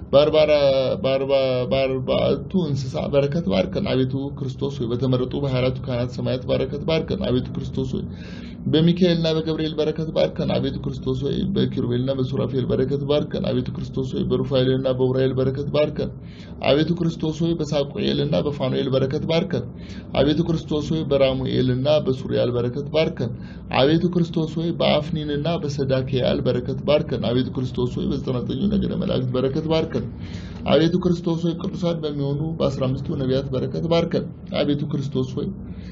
በአርባዕቱ እንስሳ በረከት ባርከን። አቤቱ ክርስቶስ ሆይ በተመረጡ በሃያ አራቱ ካህናተ ሰማያት በረከት ባርከን። አቤቱ ክርስቶስ ሆይ በሚካኤልና በገብርኤል በረከት ባርከን። አቤቱ ክርስቶስ ሆይ በኪሩቤልና በሱራፌል በረከት ባርከን። አቤቱ ክርስቶስ ሆይ በሩፋኤልና በኡራኤል በረከት ባርከን። አቤቱ ክርስቶስ ሆይ በሳቁኤልና በፋኑኤል በረከት ባርከን። አቤቱ ክርስቶስ ሆይ በራሙኤልና በሱሪያል በረከት ባርከን። አቤቱ ክርስቶስ ሆይ በአፍኒንና በሰዳክያል በረከት ባርከን። አቤቱ ክርስቶስ ሆይ በዘጠና ዘጠኙ ነገደ መላእክት በረከት ባርከን። አቤቱ ክርስቶስ ሆይ ቅዱሳን በሚሆኑ በአስራ አምስቱ ነቢያት በረከት ባርከን። አቤቱ ክርስቶስ ሆይ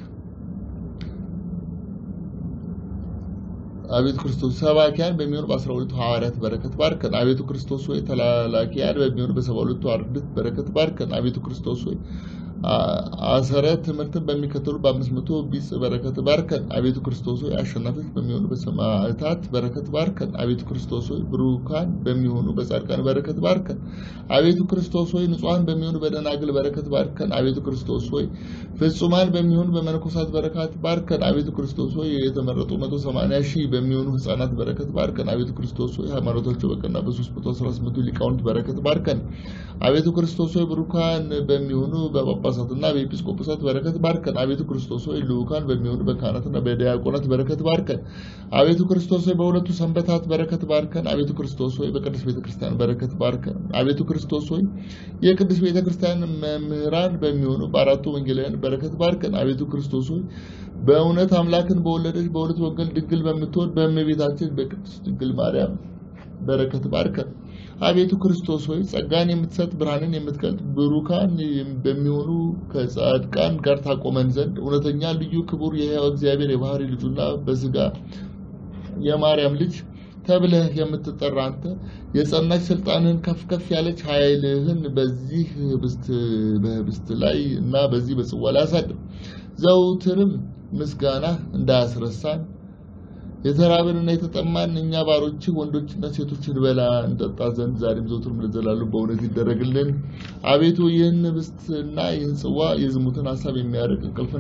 አቤቱ ክርስቶስ ሰባኪያን በሚሆኑ በአስራ ሁለቱ ሐዋርያት በረከት ባርከን። አቤቱ ክርስቶስ ሆይ ተላላኪያን በሚሆኑ በሰባ ሁለቱ አርድእት በረከት ባርከን። አቤቱ ክርስቶስ ሆይ አሰረ ትምህርትን በሚከተሉ በአምስት መቶ ቢጽ በረከት ባርከን። አቤቱ ክርስቶስ ሆይ አሸናፊዎች በሚሆኑ በሰማዕታት በረከት ባርከን። አቤቱ ክርስቶስ ሆይ ብሩካን በሚሆኑ በጻድቃን በረከት ባርከን። አቤቱ ክርስቶስ ሆይ ንጹሐን በሚሆኑ በደናግል በረከት ባርከን። አቤቱ ክርስቶስ ሆይ ፍጹማን በሚሆኑ በመነኮሳት በረከት ባርከን። አቤቱ ክርስቶስ ሆይ የተመረጡ መቶ ሰማንያ ሺህ በሚሆኑ ህፃናት በረከት ባርከን። አቤቱ ክርስቶስ ሆይ ሃይማኖታቸው በቀና በሶስት መቶ አስራ ስምንቱ ሊቃውንት በረከት ባርከን። አቤቱ ክርስቶስ ሆይ ብሩካን በሚሆኑ በጳጳሳትና በኤጲስቆጶሳት በረከት ባርከን። አቤቱ ክርስቶስ ሆይ ልዑካን በሚሆኑ በካህናትና በዲያቆናት በረከት ባርከን። አቤቱ ክርስቶስ ሆይ በሁለቱ ሰንበታት በረከት ባርከን። አቤቱ ክርስቶስ ሆይ በቅዱስ ቤተክርስቲያን በረከት ባርከን። አቤቱ ክርስቶስ ሆይ የቅዱስ ቤተክርስቲያን መምህራን በሚሆኑ በአራቱ ወንጌላውያን በረከት ባርከን። አቤቱ ክርስቶስ ሆይ በእውነት አምላክን በወለደች በሁለት ወንጌል ድንግል በምትሆን በእመቤታችን በቅድስት ድንግል ማርያም በረከት ባርከን። አቤቱ ክርስቶስ ሆይ ጸጋን የምትሰጥ ብርሃንን የምትገልጥ ብሩካን በሚሆኑ ከጻድቃን ጋር ታቆመን ዘንድ እውነተኛ ልዩ ክቡር የሕያው እግዚአብሔር የባህሪ ልጁና በስጋ የማርያም ልጅ ተብለህ የምትጠራ አንተ የጸናች ስልጣንህን ከፍ ከፍ ያለች ኃይልህን በዚህ ህብስት በህብስት ላይ እና በዚህ በጽዋ ላይ አሳድር። ዘውትርም ምስጋና እንዳያስረሳን የተራብንና የተጠማን እኛ ባሮች ወንዶችና ሴቶች እንበላ እንጠጣ ዘንድ ዛሬም ዘውትርም ለዘላለም በእውነት ይደረግልን። አቤቱ ይህን ህብስትና ይህን ጽዋ የዝሙትን ሀሳብ የሚያርቅ እንቅልፍን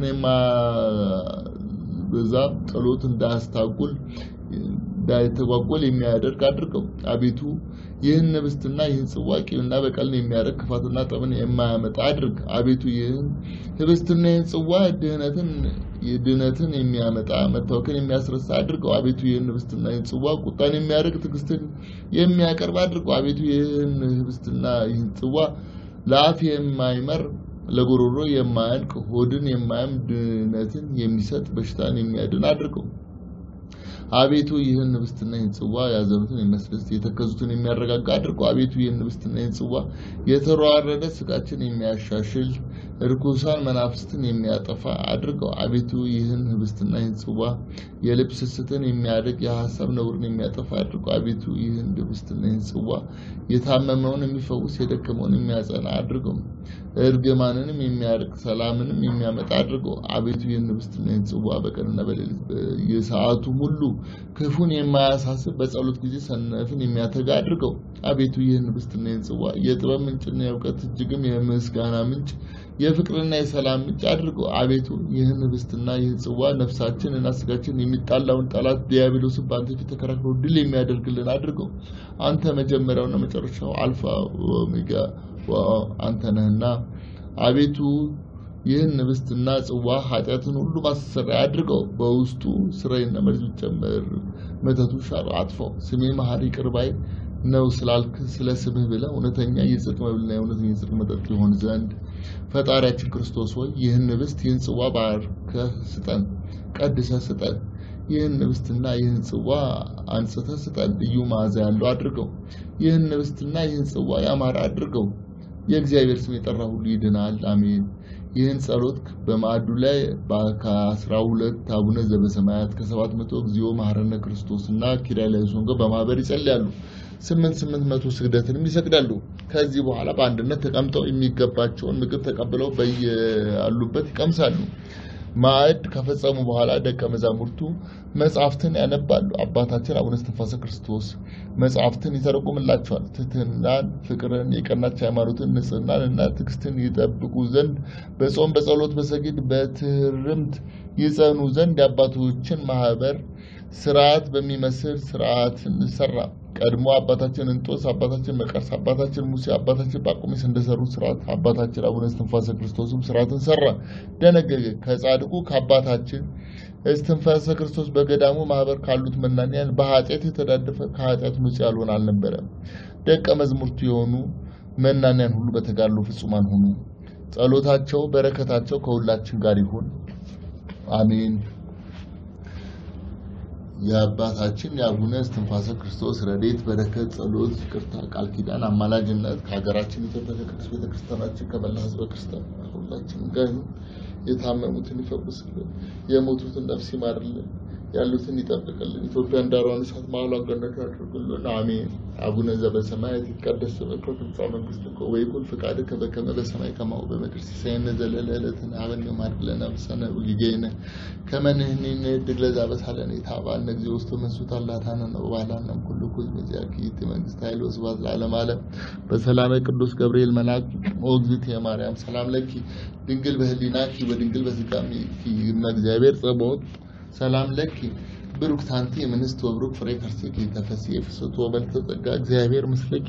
የማያበዛ ጸሎት እንዳያስታጉል እንዳይተጓጎል የሚያደርግ አድርገው። አቤቱ ይህን ህብስትና ይህን ጽዋ ቂምና በቀልን የሚያደርግ ክፋትና ጠብን የማያመጣ አድርግ። አቤቱ ይህን ህብስትና ይህን ጽዋ ድህነትን ድህነትን የሚያመጣ መታወክን የሚያስረሳ አድርገው። አቤቱ ይህን ህብስትና ይህን ጽዋ ቁጣን የሚያደርግ ትዕግስትን የሚያቀርብ አድርገው። አቤቱ ይህን ህብስትና ይህን ጽዋ ለአፍ የማይመር ለጉሮሮ የማያንቅ ሆድን የማያም ድህነትን የሚሰጥ በሽታን የሚያድን አድርገው። አቤቱ ይህን ህብስትና ይህን ጽዋ ያዘኑትን የሚያስደስት የተከዙትን የሚያረጋጋ አድርገው። አቤቱ ይህን ህብስትና ይህን ጽዋ የተሯረደ ስጋችን የሚያሻሽል እርኩሳን መናፍስትን የሚያጠፋ አድርገው። አቤቱ ይህን ህብስትና ይህን ጽዋ የልብ ስስትን የሚያደግ የሀሳብ ነውርን የሚያጠፋ አድርገው። አቤቱ ይህን ህብስትና ይህን ጽዋ የታመመውን የሚፈውስ የደከመውን የሚያጸና አድርገው። እርግማንንም የሚያርቅ ሰላምንም የሚያመጣ አድርገው። አቤቱ ይህን ህብስትና ይህን ጽዋ በቀንና በሌሊት የሰዓቱ ሁሉ ክፉን የማያሳስብ በጸሎት ጊዜ ሰነፍን የሚያተጋ አድርገው። አቤቱ ይህን ህብስትና ይህን ጽዋ የጥበብ ምንጭና የእውቀት እጅግም የምስጋና ምንጭ የፍቅርና የሰላም ምንጭ አድርገው። አቤቱ ይህን ህብስትና ይህን ጽዋ ነፍሳችን እና ስጋችን የሚጣላውን ጠላት ዲያብሎስን በአንተ ፊት ተከራክሮ ድል የሚያደርግልን አድርገው። አንተ መጀመሪያውና መጨረሻው አልፋ ኦሜጋ አንተ ነህና አቤቱ ይህን ህብስትና ጽዋ ኃጢአትን ሁሉ ማስተሰሪያ አድርገው። በውስጡ ስራይና መርዝ ጨምር፣ መተቱ ሻር አጥፈው። ስሜ መሐሪ ይቅር ባይ ነው ስላልክ ስለ ስምህ ብለህ እውነተኛ የጽድቅ መብልና የእውነተኛ የጽድቅ መጠጥ ይሆን ዘንድ ፈጣሪያችን ክርስቶስ ሆይ ይህን ህብስት ይህን ጽዋ ባርከህ ስጠን፣ ቀድሰህ ስጠን። ይህን ህብስትና ይህን ጽዋ አንጽተህ ስጠን፣ ልዩ መዓዛ ያለው አድርገው። ይህን ህብስትና ይህን ጽዋ ያማረ አድርገው። የእግዚአብሔር ስም የጠራ ሁሉ ይድናል። አሜን። ይህን ጸሎት በማዕዱ ላይ ከአስራ ሁለት አቡነ ዘበሰማያት ከሰባት መቶ እግዚኦ መሐረነ ክርስቶስ እና ኪርያላይሶን ጋር በማህበር ይጸልያሉ። ስምንት ስምንት መቶ ስግደትንም ይሰግዳሉ። ከዚህ በኋላ በአንድነት ተቀምጠው የሚገባቸውን ምግብ ተቀብለው በያሉበት ይቀምሳሉ። ማዕድ ከፈጸሙ በኋላ ደቀ መዛሙርቱ መጽሐፍትን ያነባሉ። አባታችን አቡነ እስትንፋሰ ክርስቶስ መጽሐፍትን ይተረጉምላቸዋል። ትሕትናን፣ ፍቅርን፣ የቀናች ሃይማኖትን፣ ንጽህናን እና ትዕግስትን ይጠብቁ ዘንድ በጾም በጸሎት በሰጊድ በትህርምት ይጸኑ ዘንድ የአባቶችን ማህበር ስርዓት በሚመስል ስርዓትን ሰራ። ቀድሞ አባታችን እንጦስ፣ አባታችን መቀርስ፣ አባታችን ሙሴ፣ አባታችን ጳቁሚስ እንደሰሩ ስርዓት አባታችን አቡነ እስትንፋሰ ክርስቶስም ስርዓትን ሰራ፣ ደነገገ። ከጻድቁ ከአባታችን እስትንፋሰ ክርስቶስ በገዳሙ ማህበር ካሉት መናንያን በኃጢአት የተዳደፈ ከኃጢአት ንጹሕ ያልሆነ አልነበረም። ደቀ መዝሙርቱ የሆኑ መናንያን ሁሉ በተጋድሎ ፍጹማን ሆኑ። ጸሎታቸው በረከታቸው ከሁላችን ጋር ይሁን አሜን። የአባታችን የአቡነ እስትንፋሰ ክርስቶስ ረድኤት በረከት፣ ጸሎት፣ ይቅርታ፣ ቃል ኪዳን፣ አማላጅነት ከሀገራችን ኢትዮጵያ ከቅድስት ቤተክርስቲያናችን ከመላ ሕዝበ ክርስቲያን ሁላችንም ጋር ይሁን። የታመሙትን ይፈውስልን፣ የሞቱትን ነፍስ ይማርልን፣ ያሉትን ይጠብቅልን። ኢትዮጵያን ዳሯን እሳት መሀሏን ገነት ያድርግልን። አሜን። አቡነ ዘበሰማያት ይትቀደስ ስምከ ትምጻእ መንግሥትከ ወይኩን ፈቃድከ በከመ በሰማይ ከማሁ በምድር ሲሳየነ ዘለለ ዕለትነ ሀበነ ዮም ሀብ ለነ አበሳነ ወጌጋየነ ከመ ንሕነኒ ንኅድግ ለዘአበሳለነ ኢታብአነ እግዚኦ ውስተ መንሱት አላታነ ወባሕላነ ኩሉ ኩዝ በዚአኪ ይእቲ መንግሥት ኃይል ወስብሐት ለዓለመ ዓለም በሰላመ ቅዱስ ገብርኤል መልአክ ኦ እግዝእትየ ማርያም ሰላም ለኪ ድንግል በህሊናኪ ወድንግል በሥጋኪ እመ እግዚአብሔር ጸባኦት ሰላም ለኪ ብሩክት አንቲ እምንስት ወብሩክ ፍሬ ከርሥኪ ተፈሥሒ ፍስሕቶ ወመልዕልተ ጸጋ እግዚአብሔር ምስለኪ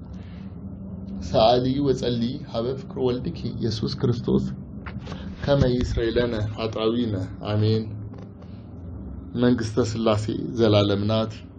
ሰአሊ ወጸልዪ ሀበ ፍቅር ወልድኪ ኢየሱስ ክርስቶስ ከመ ይስረይ ለነ ኃጣውኢነ አሜን። መንግሥተ ሥላሴ ዘላለም ናት።